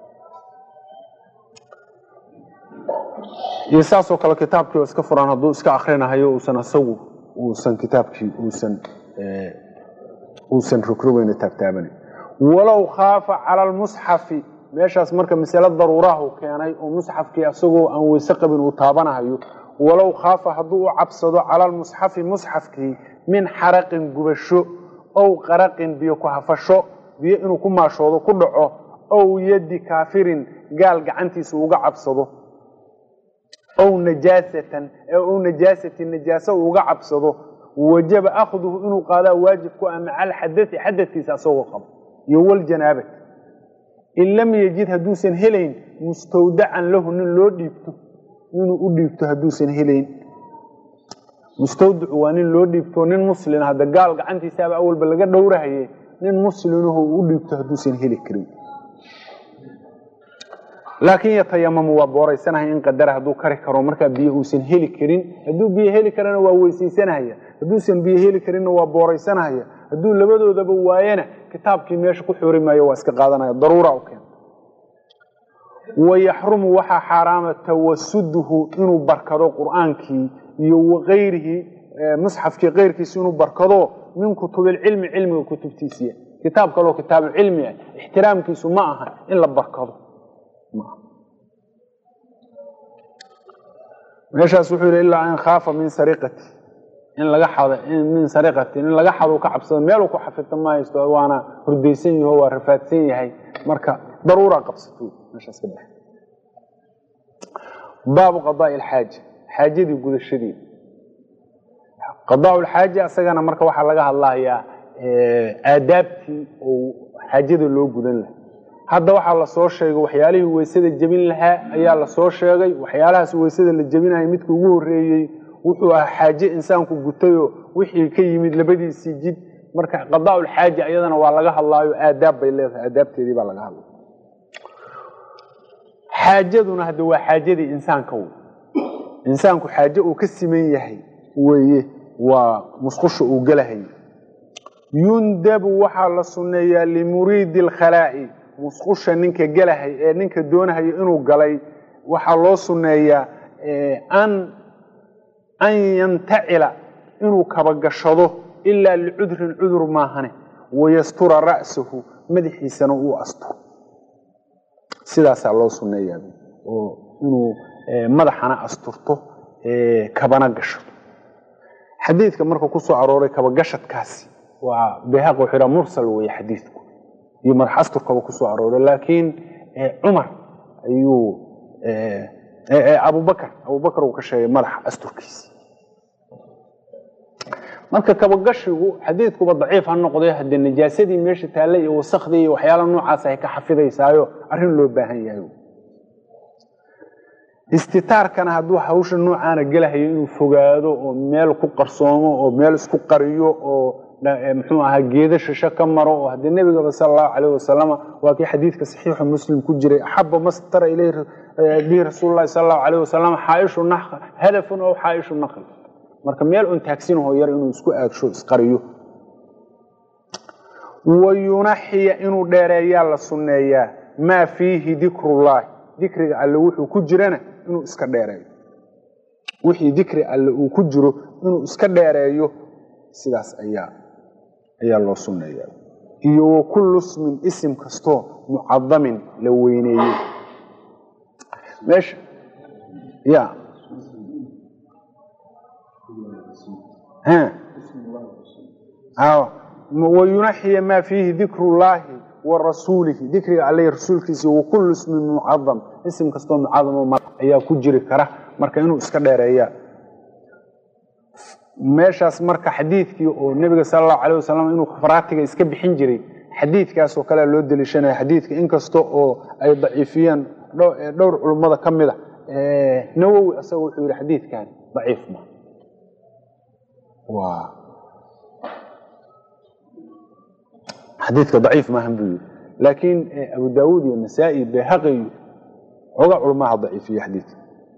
iyo saasoo kale kitaabkii oo iska furan hadduu iska akrinahayo uusan isagu uusan kitaabkii uusan uusan rogrogeyna taabtaabanan walow khaafa cala almusxafi meeshaas marka masale daruurahu keenay oo musxafkii isagoo aan weyse qabin uu taabanahayo walow khaafa hadduu u cabsado cala almusxafi musxafkii min xaraqin gubasho ow qaraqin biyo ku hafasho biyo inuu ku maashoodo ku dhaco ow yaddi kaafirin gaal gacantiisa uga cabsado ow najaasatan ow najaasatin najaaso uga cabsado wajaba akhduhu inuu qaadaa waajib ku ah maca alxadai xadadkiisa asagoo qabo iyo waljanaabati in lam yajid hadduusan helayn mustawdacan lahu nin loo dhiibto inuu u dhiibto hadduusan helayn mustawdicu waa nin loo dhiibto nin muslin hadda gaal gacantiisaaba awalba laga dhowrahaye nin muslinuhu u dhiibto hadduusan heli karin laakiin yatayamamu waa booraysanahay in qadara hadduu kari karo markaa biyo uusan heli karin hadduu biyo heli karana waa weysaysanahaya hadduusan biyo heli karinna waa booraysanahaya hadduu labadoodaba waayana kitaabkii meesha ku xuri maayo waa iska qaadanaya daruura u keena wayaxrumu waxaa xaaraama tawasuduhu inuu barkado qur'aankii iyo wakayrihi musxafkii keyrkiisa inuu barkado min kutubilcilmi cilmiga kutubtiisiya kitaab kaloo kitaabucilmi ah ixtiraamkiisu ma aha in la barkado meeshaas wuxuu yidhi ilaa an khaafa min sariqati in laga xado min sariqati in laga xado ka cabsado meeluu ku xafidta ma haysto waana hurdaysan yaho waa rafaadsan yahay marka daruura qabsato meeshaas ka bax baabu qadaai alxaaja xaajadii gudashadeeda qadaa lxaaja isagana marka waxaa laga hadlahayaa aadaabtii oo xaajada loo gudan laha hadda waxaa lasoo sheegay waxyaalihii weysada jebin lahaa ayaa lasoo sheegay waxyaalahaas weysada la jebinaya midka ugu horeeyey wuxuu ahaa xaaje insaanku gutayoo wixii ka yimid labadiisii jid marka qadaaulxaaja iyadana waa laga hadlaayo aadaab bay leedahay aadaabteedii baa laga hadlay xaajaduna hadda waa xaajadii insaanka w insaanku xaaje uu ka siman yahay weye waa musqusha uu gelahay yundabu waxaa la sunneeyaa limuriidi alkhalaa'i musqusha ninka gelahay ee ninka doonahaya inuu galay waxaa loo sunneeyaa an an yantacila inuu kabagashado ilaa licudrin cudur maahane wayastura ra'sahu madaxiisana uu asturo sidaasaa loo sunneeyaa oo inuu madaxana asturto kabana gasho xadiidka marka ku soo arooray kabagashadkaasi waa bayhaq wuxuu yidhaha mursal weeye xadiidku iyo madax asturkaba ku soo arooray laakiin cumar ayuu abubakar abubakar uu ka sheegay madaxa asturkiisi marka kabagashigu xadiidkuba daciif ha noqday haddee najaasadii meesha taalla iyo wasakdii iyo waxyaala noocaas ay ka xafidaysaayo arrin loo baahan yahay istitaarkana hadduu hawsha noocaana gelahayo inuu fogaado oo meel ku qarsoomo oo meel isku qariyo oo muxuu ahaa geeda shisho ka maro oo haddii nebigaba sala allahu calayh wasalama waa kii xadiidka saxiixu muslim ku jiray axaba mastara ileyh bihi rasuul llahi sala allahu calayh wasalam xaaishu na hadafun oo xaaishu naqli marka meel un taagsinahoo yar inuu isku aagsho isqariyo wayunaxiya inuu dheereeyaa la sunneeyaa maa fiihi dikrullaahi dikriga alle wuxuu ku jirana inuu iska dheereeyo wixii dikri alle uu ku jiro inuu iska dheereeyo sidaas ayaa ayaa loo sunneeya iyo wa kullu ismin isim kastoo mucadamin la weyneeyey meesha ya wayunaxiya maa fiihi dikru llaahi wa rasuulihi dikriga alle rasuulkiisa wa kullu ismin mucadam isim kastoo mucadamo ayaa ku jiri kara marka inuu iska dheereeya meeshaas marka xadiidkii oo nebiga sala allahu calayh wasalam inuu kafaraatiga iska bixin jiray xadiidkaasoo kalea loo deliishanaya xadiidka inkasta oo ay daciifiyeen dhowr culummada ka mid a nawowi asaga wuxuu yihi xadiidkan daciif ma xadiidka daciif maahan buu yidhi laakiin abu daawuud iyo nasaa-i bayhaqi iyo xoogaa culamaha daciifiye xadiidka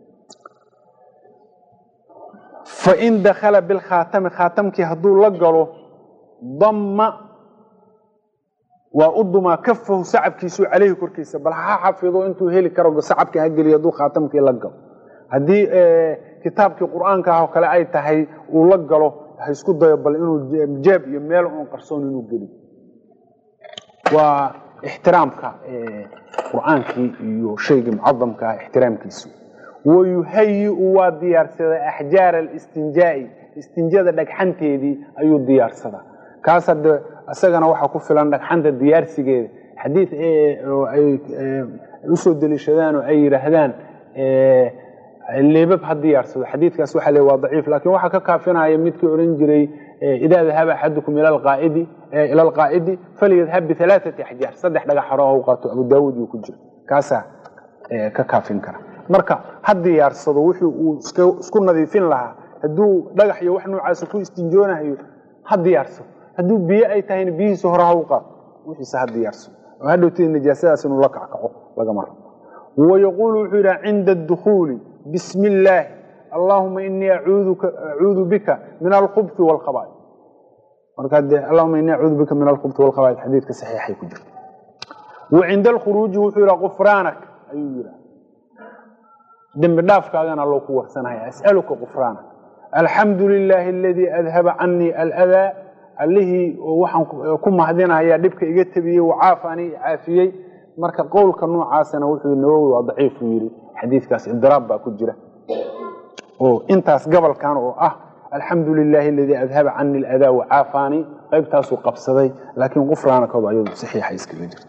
fain dakala bilkhaatami khaatamkii hadduu la galo damma waa u dumaa kafahu sacabkiisu caleyhi korkiisa bal ha xafido intuu heli karo sacabka ha geliyo hadduu khaatamkii la galo haddii kitaabkii qur-aanka ah oo kale ay tahay uu la galo ha isku dayo bal inuu jeeb iyo meel uun qarsoon inuu geliyo waa ixtiraamka qur-aankii iyo shaygii mucadamka ah ixtiraamkiisu wayuhayiu waa diyaarsadaa axjaara alistinjaai istinjada dhagxanteedii ayuu diyaarsadaa kaas hadde isagana waxaa ku filan dhagxanta diyaarsigeeda xadiid ay usoo deliishadaan oo ay yidhaahdaan leebab ha diyaarsado xadiidkaas waxa le waa daciif lakin waxaa ka kaafinaya midkii oran jiray idaa dahaba axadukum ila alqaa'idi falyadhab bialaaati axjaar saddex dhagax hore u qaato abu daawuud uu ku jiro kaasaa ka kaafin kara marka ha diyaarsado wixii uu isku nadiifin lahaa hadduu dhagax iyo wax noocaasa ku istinjoonahayo ha diyaarso hadduu biyo ay tahayna biyihiisa hore ha u qaato wixiisa ha diyaarso oo hadhowtay najaasadaas inuu la kackaco lagama rabo wayaquulu wuxuu yidhaha cinda adukhuuli bismi illaahi allahuma inii acuudu bika min alkhubti waalkhabaaid markaa dee allahuma inii acuudu bika min alkhubti waalkhabaaid xadiidka saxiixay ku jirta wa cinda alkhuruuji wuxuu yidhaha kufraanak ayuu yidhaha dembi dhaafkaagana loo ku warsanaya as'aluka kufraanak alxamdu lilaahi aladii adhaba canii aladaa allihii waxaan ku mahadinayaa dhibka iga tabiyey wacaafani caafiyey marka qowlka noocaasana wuxuu nawowi waa daciifuu yidhi xadiidkaas idiraab baa ku jira oo intaas gobolkan oo ah alxamdu lilaahi aladii adhaba cani aladaa wacaafani qaybtaasuu qabsaday laakiin qufraanakooda ayadu saxiixa iskaga jirta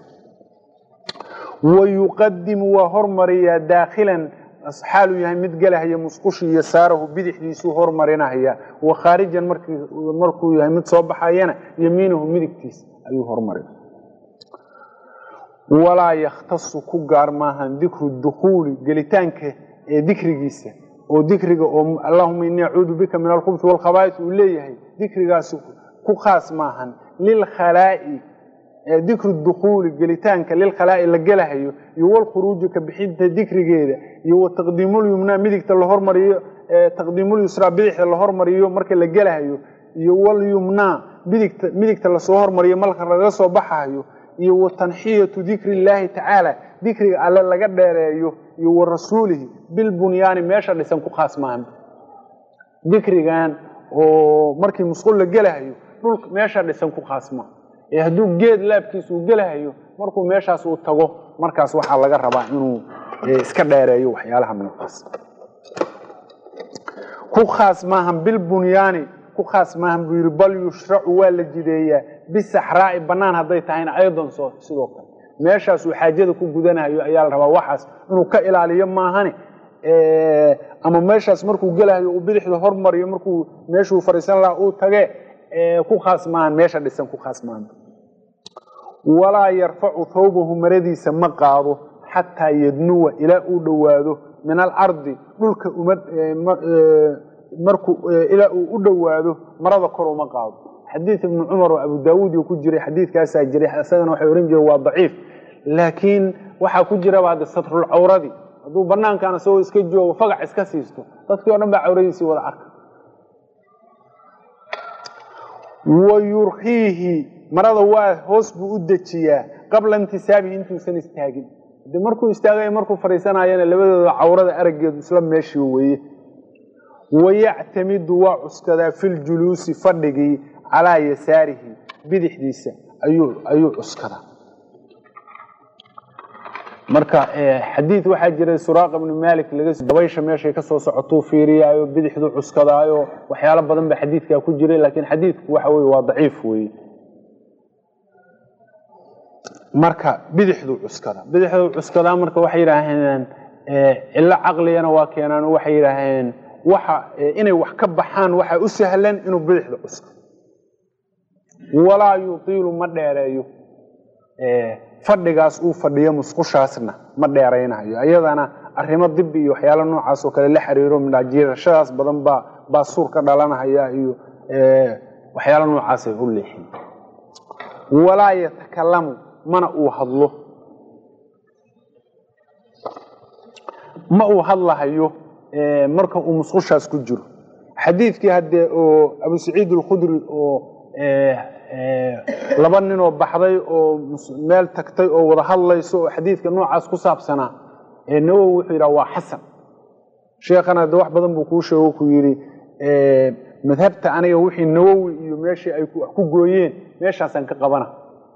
wayuqadimu waa hormariyaa daakhilan xaaluu yahay mid gelahaya musqushi iyo saarahu bidixdiisuu hormarinahaya wa khaarijan markuu yahay mid soo baxayana yamiinahu midigtiisa ayuu hormarin walaa yakhtasu ku gaar maahan dikru dukuuli gelitaanka ee dikrigiisa oo dikriga oo allahuma inii acuudu bika min alkhubti waalkhabaais uu leeyahay dikrigaasi ku khaas maahan lilkhalaa'i dikru dukuuli gelitaanka lilkhalaa'i la gelahayo iyo walkhuruuji ka bixinta dikrigeeda iyo wa taqdiimulyumnaa midigta la hormariyo taqdiimulyusraa bidixda la hormariyo marka la gelahayo iyo walyumnaa midigta midigta lasoo hormariyo marka laga soo baxayo iyo wa tanxiyatu dikri illaahi tacaala dikriga alle laga dheereeyo iyo wa rasuulihi bilbunyaani meesha dhisan ku khaas maahan dikrigan oo markii musqul la gelahayo dhulka meesha dhisan ku khaas maaha ee hadduu geed laabkiisa uu gelahayo markuu meeshaas uu tago markaas waxaa laga rabaa inuu iska dheereeyo waxyaalaha noocaas ku khaas maahan bilbunyaani ku khaas maahan buu yidhi bal yushracu waa la jideeyaa bisaxraa'i bannaan hadday tahayna aydan soo sidoo kale meeshaas uu xaajada ku gudanayo ayaa la rabaa waxaas inuu ka ilaaliyo maahane ama meeshaas markuu gelahayo uu bidixda hormariyo markuu meeshuu fadhiisan lahaa uu tage ku khaas maahan meesha dhisan ku khaas maahan walaa yarfacu thawbahu maradiisa ma qaado xataa yadnuwa ilaa uu dhowaado min alardi dhulka markuu ilaa uu u dhowaado marada kor uma qaado xadiid ibnu cumar oo abu daawuud ku jiray xadiidkaasaa jiray isagana waxay ohan jireen waa daciif laakiin waxaa ku jiraba hadda satrul cawradii hadduu banaankan isagoo iska joogo fagac iska siisto dadkii o dhan baa cawradiisii wada arka wa yurkiihi marada waa hoos buu u dejiyaa qabla intisaabihi intuusan istaagin de markuu istaagay markuu fadhiisanayana labadooda cawrada araggeedu isla meeshii weeye wayactamidu waa cuskadaa filjuluusi fadhigii calaa yasaarihi bidixdiisa ayuu cuskadaa marka xadiid waxaa jiray suraaqa ibnu malik dabaysha meeshay kasoo socotuu fiiriyaayo bidixdu cuskadaayo waxyaalo badan ba xadiidkaa ku jiray laakiin xadiidku waxa weye waa daciif weye marka bidixdu cuskadaa bidixdu cuskadaa marka waxay yidhaaheen cillo caqligana waa keenaan waxay yidhaaheen waxa inay wax ka baxaan waxaa u sahlan inuu bidixda cusko walaa yutiilu ma dheereeyo fadhigaas uu fadhiyo musqushaasna ma dheeraynayo ayadana arrimo dibi iyo waxyaalo noocaas oo kale la xiriiro midhajiirashadaas badan baa baa suur ka dhalanahaya iyo waxyaalo noocaasay u leexin walaa yatakalamu mana uu hadlo ma uu hadlahayo marka uu musqushaas ku jiro xadiidkii haddee oo abu saciid alkhudri oo laba ninoo baxday oo meel tagtay oo wada hadlayso oo xadiidka noocaas ku saabsanaa nawowi wuxuu yidhaha waa xasan sheekhana de wax badan buu kuu sheego ku yidhi madhabta aniga wixii nawowi iyo meeshii ay wax ku gooyeen meeshaasaan ka qabana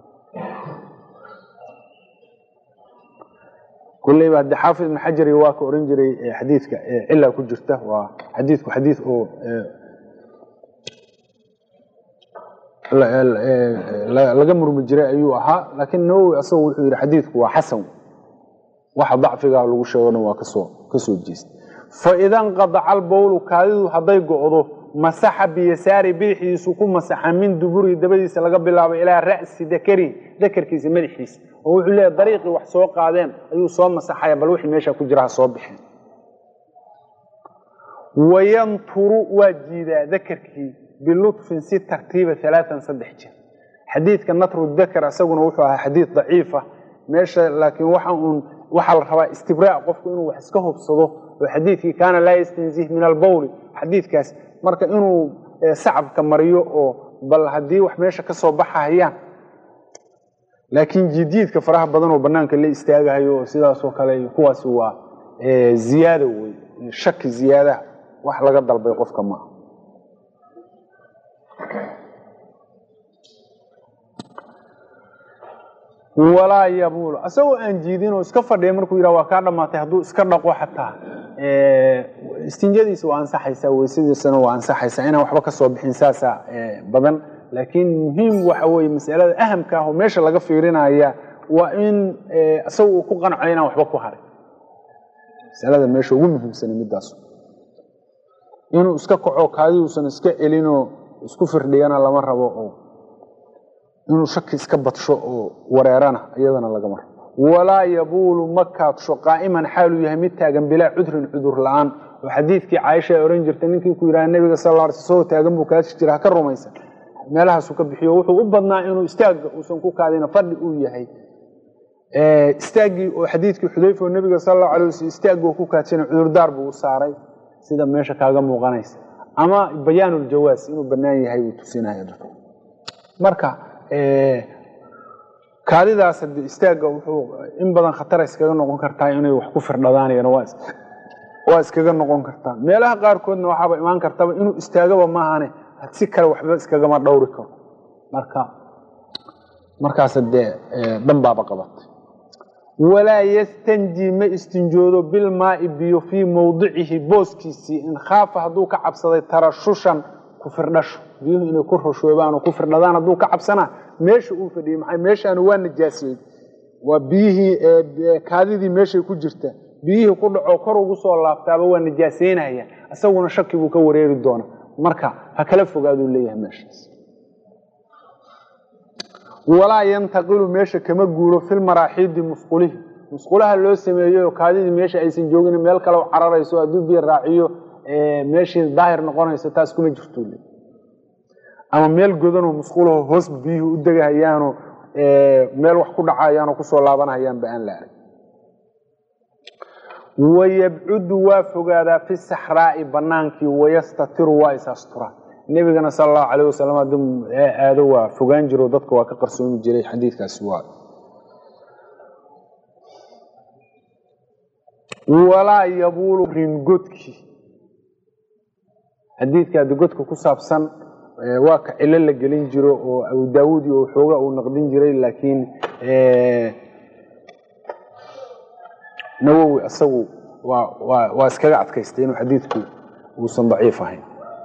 kulleyba hadde xaafid ibn xajari waa ka oran jiray xadiidka cilaa ku jirta waa xadiidku xadiid oo laga murmi jiray ayuu ahaa laakiin nawowi asagu wuxuu yidhi xadiidku waa xasan waxa dacfigaa lagu sheegona waa kasoo kasoo jeesta faida nqadaca albowlu kaadidu hadday go'do masaxa biyasaari bidixdiisu ku masaxa min duburihi dabadiisa laga bilaabo ilaa ra'si dakarihi dakarkiisa madaxiisa oo wuxuu leeyahy dariiqii wax soo qaadeen ayuu soo masaxaya bal wixii meesha ku jira ha soo bixeen wayanturu waa jiidaa dakarkii bilutfin si tartiiba alaaan saddex jeer xadiidka natru dakar isaguna wuxuu ahaa xadiid daciifa meesha laakiin waxa uun waxaa la rabaa istibraa qofku inuu wax iska hubsado oo xadiidkii kaana laa yastanzih min albawli xadiidkaas marka inuu sacabka mariyo oo bal haddii wax meesha ka soo baxahayaan laakiin jiidjiidka faraha badan oo banaanka la istaagahayo oo sidaasoo kale kuwaasi waa ziyaada wey shaki ziyaadaha wax laga dalbay qofka maaha walaa yabuulu asagoo aan jiidin oo iska fadhiya markuu yidhah waa kaa dhamaatay hadduu iska dhaqo xataa istinjadiisa waa ansaxaysaa weysadiisana waa ansaxaysaa inaan waxba ka soo bixin saasaa badan laakiin muhiim waxa weye masalada ahamka ah oo meesha laga fiirinaya waa in isaga uu ku qanco inaan waxba ku harin masalada meesha ugu muhiimsana midaas inuu iska kaco kaadi uusan iska celinoo isku firdhiyana lama rabo oo inuu shaki iska badsho oo wareerana iyadana lagama rabo walaa yabuulu ma kaadsho qaa'iman xaaluu yahay mid taagan bilaa cudrin cudur la-aan oo xadiidkii caaisha ay ohan jirtay ninkii ku yidhaha nebiga sal lla soo taagan buu kaasi jira ha ka rumaysan meelahaasuu ka bixiyo wuxuu u badnaa inuu istaagga uusan ku kaadina fadhi uu yahay istaaggii oo xadiidkii xudayfa oo nebiga sal allahu alay waslam istaaggi oo ku kaadsana cudurdaar buu u saaray sida meesha kaaga muuqanaysa ama bayaanuljawaas inuu bannaan yahay buu tusinaya dadka marka kaadidaas hade istaagga wuxuu in badan khatara iskaga noqon kartaa inay wax ku firdhadaanayana waa iskaga noqon kartaa meelaha qaarkoodna waxaaba imaan kartaba inuu istaagaba maahane si kale waxba iskagama dhowri karo marka markaas dee danbaaba qabatay walaa yastanji ma istinjoodo bilmaai biyo fii mawdicihi booskiisii in khaafa hadduu ka cabsaday tarashushan ku firdhasho biyuhu inay ku rushoobaan oo ku firdhadaan hadduu ka cabsanaa meesha uu fadhiyey maxay meeshaani waa najaasiyey waa biyihii kaadidii meeshay ku jirta biyihii ku dhaco kor ugu soo laabtaaba waa najaaseynaya isaguna shaki buu ka wareeri doona marka ha kala fogaaduu leeyahay meeshaas walaa yantaqilu meesha kama guuro filmaraaxiidi musqulihi musqulaha loo sameeyeyo kaadidii meesha aysan joogin meel kale cararayso hadduu biyo raaciyo meeshii daahir noqonayso taas kuma jirto ama meel godanoo musqulaho hoos biyuhu u degahayaanoo meel wax ku dhacayaanoo kusoo laabanahayaanba aan la arag wayabcudu waa fogaadaa fi saxraa'i banaankii wayastatiru waa is asturaa nebigana sal allahu alayh wasalam hadduu aado waa fogaan jiro dadka waa ka qarsoomi jiray xadiidkaasi waa walaa yabuulu ringodki xadiidka haddi godka ku saabsan waa ka cilo la gelin jiro oo abu daawuudi oo xooga uu naqdin jiray laakiin nawowi isagu waa iskaga adkaystay inuu xadiidku uusan daciif ahayn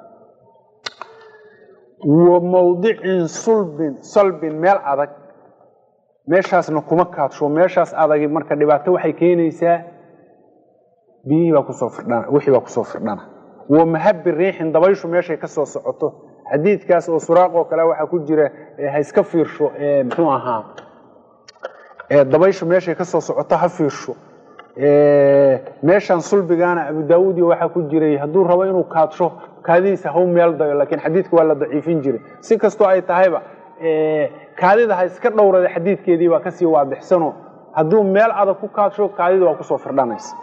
wa mawdicin sulbin salbin meel adag meeshaasna kuma kaadsho meeshaas adagi marka dhibaato waxay keenaysaa biyihii baa kusoo firdhana wixii baa kusoo firdhana wa mahabi riixin dabayshu meeshay ka soo socoto xadiidkaas oo suraaqoo kale waxaa ku jira ha iska fiirsho muxuu ahaa dabayshu meeshay ka soo socoto ha fiirsho meeshan sulbigaana abu daawuud iyo waxaa ku jiray hadduu rabo inuu kaadsho kaadidiisa hau meel dayo laakiin xadiidka waa la daciifin jiray si kastoo ay tahayba kaadida ha iska dhowrada xadiidkeedii baa kasii waadixsano hadduu meel adag ku kaadsho kaadida waa kusoo firdhanaysa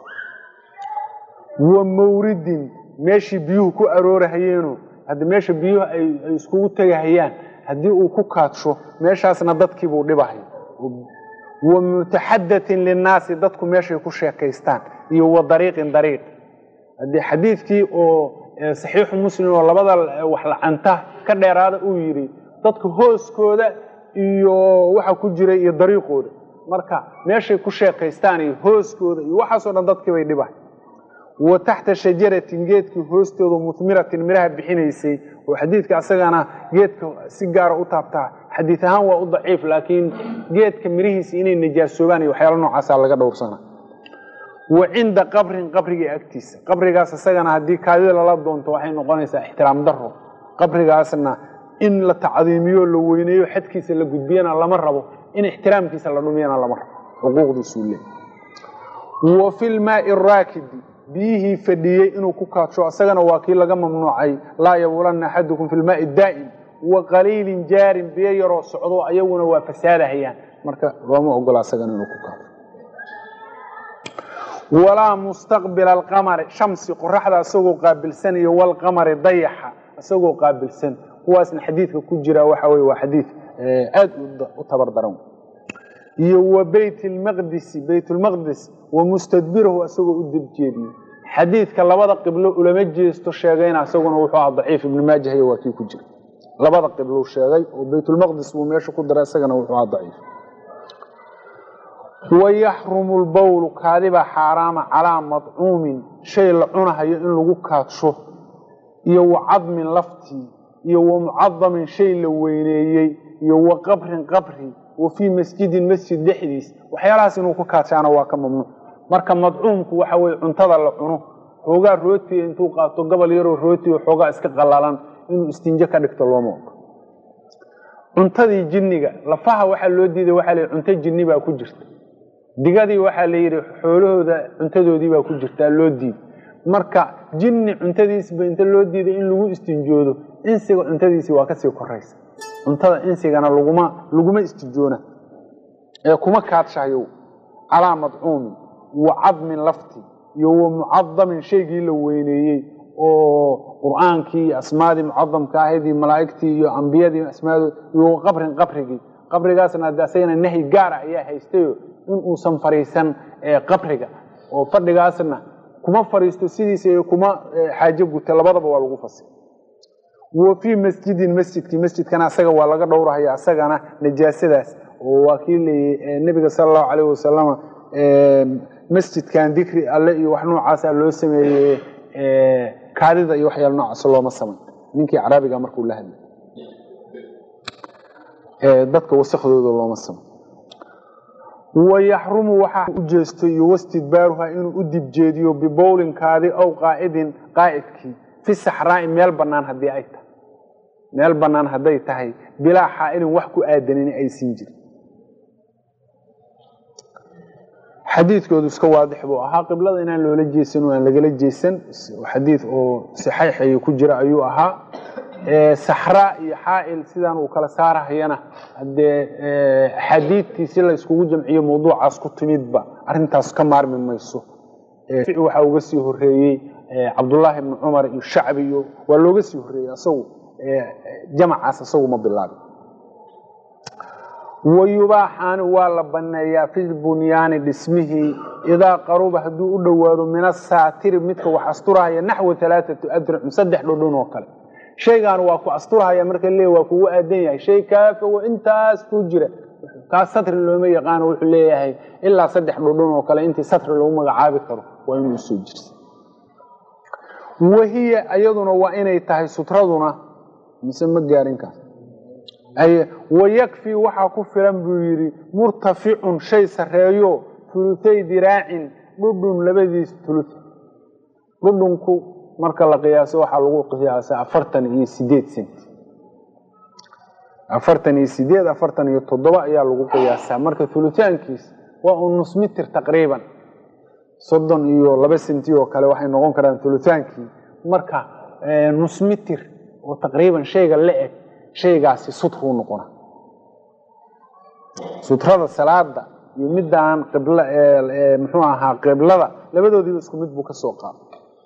wa mawridin meeshii biyuhu ku aroorahayeeno hadda meesha biyuhu ay iskugu tegahayaan haddii uu ku kaadsho meeshaasna dadkiibuu dhibahaya wa mutaxadatin linnaasi dadku meeshay ku sheekaystaan iyo wa dariiqin dariiq haddii xadiidkii oo saxiixu muslim oo labada wax lacanta ka dheeraada uu yidhi dadka hooskooda iyo waxa ku jiray iyo dariiqooda marka meeshay ku sheekaystaan iyo hooskooda iyo waxaasoo dhan dadkii bay dhibahay wa taxta shajaratin geedkii hoostooda muhmiratin midhaha bixinaysay oo xadiidka asagana geedka si gaara u taabtaa xadiid ahaan waa u daciif laakiin geedka mirihiisa inay najaasoobaan iyo waxyaala noocaasa laga dhowrsana wa cinda qabrin qabriga agtiisa qabrigaas isagana haddii kaadida lala doonto waxay noqonaysaa ixtiraam daro qabrigaasna in la tacdiimiyo la weyneeyo xadkiisa la gudbiyana lama rabo in ixtiraamkiisa la dhumiyana lama rabo xuquuqdiisuu leey wa fi lmaai raakidi biyihii fadhiyey inuu ku kaadsho isagana waa kii laga mamnuucay laa yabuulanna axadukum fi lmaai daa'im wa qaliilin jaarin biyo yaroo socdo ayaguna waa fasaadahayaan marka looma ogola isagana inuu ku kaadsho walaa mustaqbila alqamari shamsi qoraxda isagoo qaabilsan iyo walqamari dayaxa isagoo qaabilsan kuwaasna xadiidka ku jira waxa weye waa xadiid aada u tabar daran iyo wa beyt lmaqdisi beyt lmaqdis wa mustadbirahu isagoo u dibjeediyo xadiidka labada qiblo ulama jeesto sheegayna isaguna wuxuu aha daciif ibnu maajah waa kii ku jira labada qiblo sheegay oo beytulmaqdis buu meesha ku daray isagana wuxuu aha daciif wayaxrumu lbowlu kaadibaa xaaraama calaa madcuumin shay la cunahayo in lagu kaadsho iyo wa cadmin laftii iyo wa mucadamin shay la weyneeyey iyo wa qabrin qabri wa fii masjidin masjid dhexdiis waxyaalahaas inuu ku kaadshaana waa ka mamnuuc marka madcuumku waxa weye cuntada la cuno xoogaa rootiga intuu qaato gobol yaroo rootiga xoogaa iska qalalan inuu istinjo ka dhigto looma ogo cuntadii jinniga lafaha waxaa loo diiday waxaa la cunto jinni baa ku jirta digadii waxaa la yidhi xoolahooda cuntadoodii baa ku jirtaa loo diiday marka jinni cuntadiisba inta loo diiday in lagu istinjoodo insiga cuntadiisii waa kasii koraysa cuntada insigana laguma laguma istinjoona ee kuma kaadshayo calaa madcuumin wa cadmin lafti iyo wa mucadamin shaygii la weyneeyey oo qur-aankii iyo asmaadii mucadamka ahaydii malaa'igtii iyo ambiyadii asmaadood iyo qabrin qabrigii qabrigaasna hadde asagana nahyi gaara ayaa haystayo in uusan fadhiisan qabriga oo fadhigaasna kuma fadhiisto sidiisa iyo kuma xaajo guta labadaba waa lagu fasir wa fii masjidin masjidkii masjidkana asaga waa laga dhowrahaya asagana najaasadaas oo waa kii leeyey nebiga sala allahu calayh wasalama masjidkan dikri alle iyo wax noocaasa loo sameeyey kaadida iyo waxyaala noocaas looma samay ninkii caraabiga markuu la hadlay dadka wasakhdooda looma samay wayaxrumu waxaa u jeesto iyo wastidbaaruha inuu u dibjeediyo bibowlin kaadi ow qaacidin qaa'idkii fi saxraa'i meel bannaan haddii ay tahay meel bannaan hadday tahay bilaa xaa'ilin wax ku aadanin aysin jirin xadiidkoodu iska waadix buu ahaa qiblada inaan loola jeesan o aan lagala jeesan xadiid oo saxeixayo ku jira ayuu ahaa saxraa iyo xaa'il sidaan uu kala saarahayana haddee axaadiidtii si la iskugu jamciyo mawduucaas ku timidba arrintaas ka maarmi mayso waxaa uga sii horeeyey cabdullaahi ibni cumar iyo shacbi iyo waa looga sii horeeyey asagu jamacaas asagu ma bilaabin wayubaaxaani waa la baneeyaa fi bunyaani dhismihii idaa qaruba hadduu u dhowaado min asaatiri midka wax asturahaya naxwa alaaatu adricum saddex dhodhon oo kale shaygaan waa ku asturahaya marka le waa kugu aadan yahay shay kaa fogo intaas ku jira kaas satri looma yaqaano wuxuu leeyahay ilaa saddex dhodhon oo kale intii satri lagu magacaabi karo waa inuu usoo jirsa wahiya iyaduna waa inay tahay sutraduna mise ma gaarin kaas wayakfii waxaa ku filan buu yidhi murtaficun shay sareeyo tuluthay diraacin dhudhun labadiis tuluth dhudhunku marka la qiyaaso waxaa lagu qiyaasa afartan iyo sideed cent afartan iyo sideed afartan iyo toddoba ayaa lagu qiyaasaa marka tuluthaankiis waa un nus mitir taqriiban soddon iyo laba senti oo kale waxay noqon karaan tulutaankii marka nus mitir oo taqriiban shayga la eg shaygaasi sutruu noqona sutrada salaada iyo midaan qibl muxuu ahaa qiblada labadoodiiba isku mid buu ka soo qaada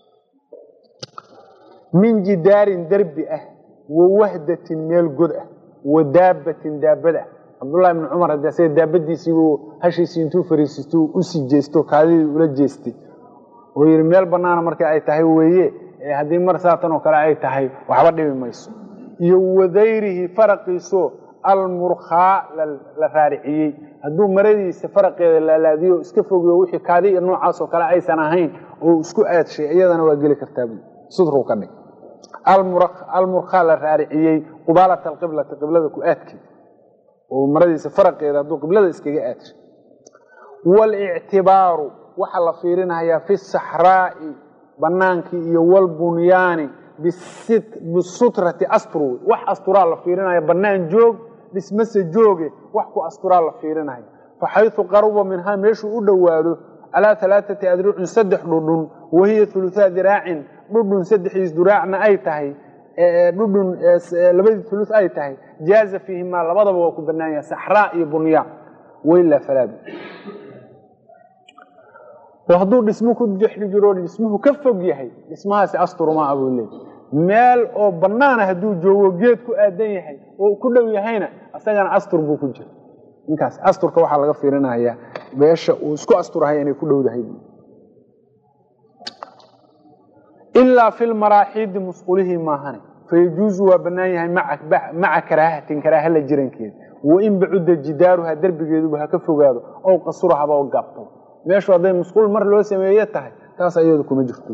min jidaarin derbi ah wa wahdatin meel god ah wa daabatin daabad ah cabdullahi ibni cumar haddii asaga daabadiisiibuu hashiisii intuu fariisisto usii jeesto kaadidii ula jeestay oo yidhi meel bannaana markii ay tahay weeye haddii mar saatan oo kale ay tahay waxba dhibi mayso iyo wadayrihi faraqiiso almurkhaa la raariciyey hadduu maradiisa faraqeeda laalaadiyo iska fogiyo wixii kaadi iyo noocaas oo kale aysan ahayn oo isku aadshay iyadana waa geli kartaa bu sudru ka dhig almurkhaa la raariciyey qubaalata alqiblati qiblada ku aadkeeda oo maradiisa faraqeeda hadduu qiblada iskaga aadshay walictibaaru waxaa la fiirinayaa fi saxraa'i banaankii iyo walbunyaani bisutrati astru wax asturaa la fiirinaya banaan joog dhismase jooge wax ku asturaa la fiirinaya faxayu qaruba minhaa meeshuu u dhowaado calaa alaaati adrucin saddex dhudhun wahiya uluaa diraacin dhudhun saddexiis duraacna ay tahay dhudhun labadii ulu ay tahay jaaza fiihimaa labadaba waa ku banaan yahay saxraa iyo bunyaan wailaa falaabi oo hadduu dhismo ku dexli jiro dhismuhu ka fog yahay dhismahaasi asturmaa buu leey meel oo banaana hadduu joogo geed ku aadan yahay oo ku dhow yahayna isagana astur buu ku jira ninkaas asturka waxaa laga fiirinayaa meesha uu isku asturahay inay ku dhowdahay ilaa fi lmaraaxiidi musqulihii maahane fayajuuzu waa banaan yahay maca karaahatin karaaha la jirankeeda wain bacuda jidaaruha derbigeeduba ha ka fogaado ow qasurahaba oo gaabto meeshu hadday musquul mar loo sameeye tahay taas ayadu kuma jirto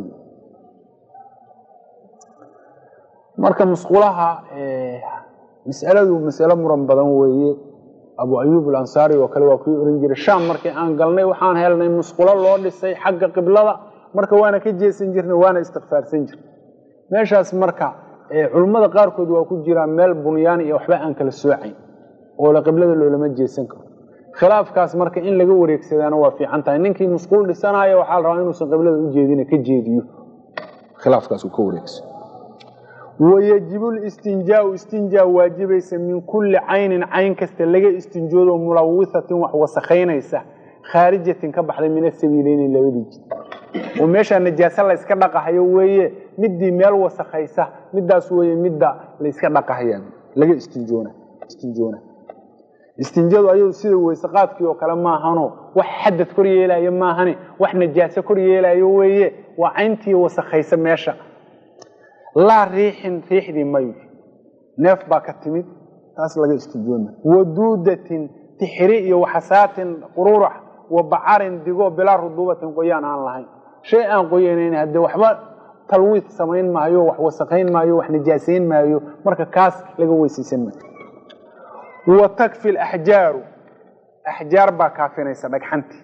marka musqulaha masaladu masalo muran badan weeye abu ayub alansaari oo kale waa kii oran jiray sham markii aan galnay waxaan helnay musqulo loo dhisay xagga qiblada marka waana ka jeesan jirnay waana istikfaarsan jirnay meeshaas marka culummada qaarkood waa ku jiraan meel bunyaan iyo waxba aan kala soocayn oo la qiblada loolama jeesan karo khilaafkaas marka in laga wareegsadaana waa fiican tahay ninkii musquul dhisanaayo waxaa la rabaa inuusan qiblada u jeedin ka jeediyo khilaafkaas uu ka wareegso wayajibu listinjaau istinjaa waajibaysa min kulli caynin cayn kasta laga istinjoodo mulawisatin wax wasakhaynaysa khaarijatin ka baxday min asabiileyni labadii jid oo meeshaa najaase layska dhaqahayo weeye midii meel wasakhaysa midaas weeye midda layska dhaqahaya laga istinjoona istinjoona istinjadu ayadu sida weysaqaadkii oo kale maahano wax xadad kor yeelayo maahane wax najaase kor yeelayo weeye waa cayntii wasakhaysa meesha laa riixin riixdii mayu neef baa ka timid taas laga istinjoona waduudatin tixri iyo waxasaatin qururax wa bacarin digo bilaa ruduubatin qoyaan aan lahayn shay aan qoyanayn haddee waxba talwiid samayn maayo wax wasakayn maayo wax najaasayn maayo marka kaas laga weysaysan maayo wa takfi laxjaaru axjaar baa kaafinaysa dhagxantii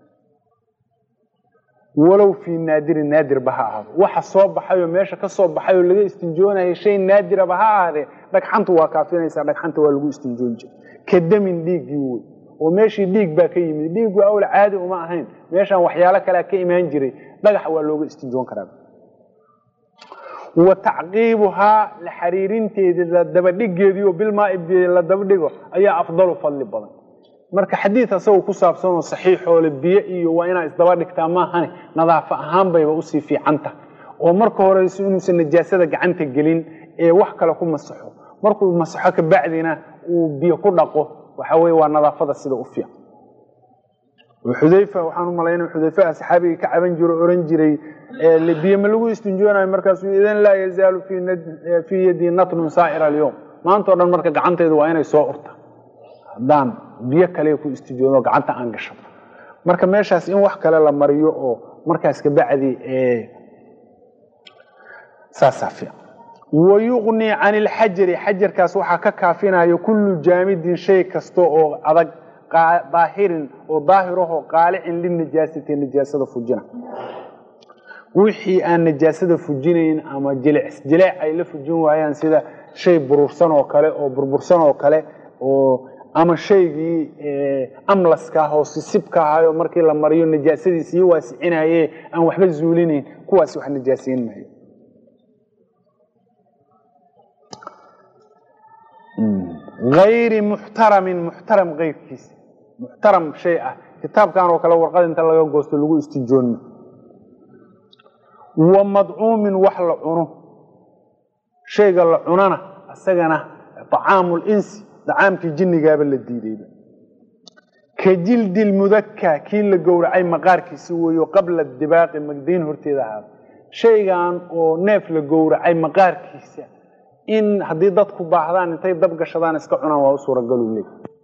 walow fii naadirin naadirba ha ahaado waxa soo baxayoo meesha ka soo baxayoo laga istinjoonaya shay naadiraba ha ahaadee dhagxantu waa kaafinaysaa dhagxanta waa lagu istinjoon jira ka damin dhiiggii wey oo meeshii dhiig baa ka yimid dhiiggu awla caadi uma ahayn meeshaan waxyaalo kalea ka imaan jiray dhagax waa looga istinjoon karaa wa tacqiibuhaa la xariirinteedii la dabadhigeedii oo bilmaaib la dabadhigo ayaa afdalu fadli badan marka xadiid asagoo ku saabsan oo saxiixoole biyo iyo waa inaa isdaba dhigtaa maahane nadaafa ahaan bayba usii fiicanta oo marka horeyso inuusan najaasada gacanta gelin ee wax kale ku masaxo markuu masaxo kabacdina uu biyo ku dhaqo waxa weye waa nadaafada sida u fiican xudayfa waxaan u malaynaya xudayfaha saxaabigii ka caban jiro o oran jiray biyo ma lagu istinjoonayo markaasuu idan laa yazaalu fii yadii natnun saa'ira alyowm maanta o dhan marka gacantaydu waa inay soo urta haddaan biyo kale ku istijoodo gacanta aan gasho marka meeshaas in wax kale la mariyo oo markaas kabacdi saasaa fiican wayuqnii can ilxajari xajarkaas waxaa ka kaafinayo kullu jaamidin shay kasta oo adag daahirin oo daahirahoo qaalicin linajaasati najaasada fujina wixii aan najaasada fujinayn ama jilic jileec ay la fujin waayaan sida shay burursan oo kale oo burbursan oo kale oo ama shaygii amlaska ah oo sisibka ahayo markii la mariyo najaasadii sii waasicinaye aan waxba zuulinayn kuwaas wax najaasayn maayo ayri muxtaramin muxtaram keyrkiisa muxtaram shay ah kitaabkan oo kale warqad inta laga goosto lagu istijoonma wa madcuumin wax la cuno shayga la cunana isagana acaamu linsi dacaamkii jinnigaaba la diidayba ka jildi lmudaka kii la gowracay maqaarkiisi weeyo qabla dibaaqi magdayn horteeda ahaada shaygan oo neef la gowracay maqaarkiisa in haddii dadku baahdaan intay dab gashadaan iska cunaan waa u suuragalu leey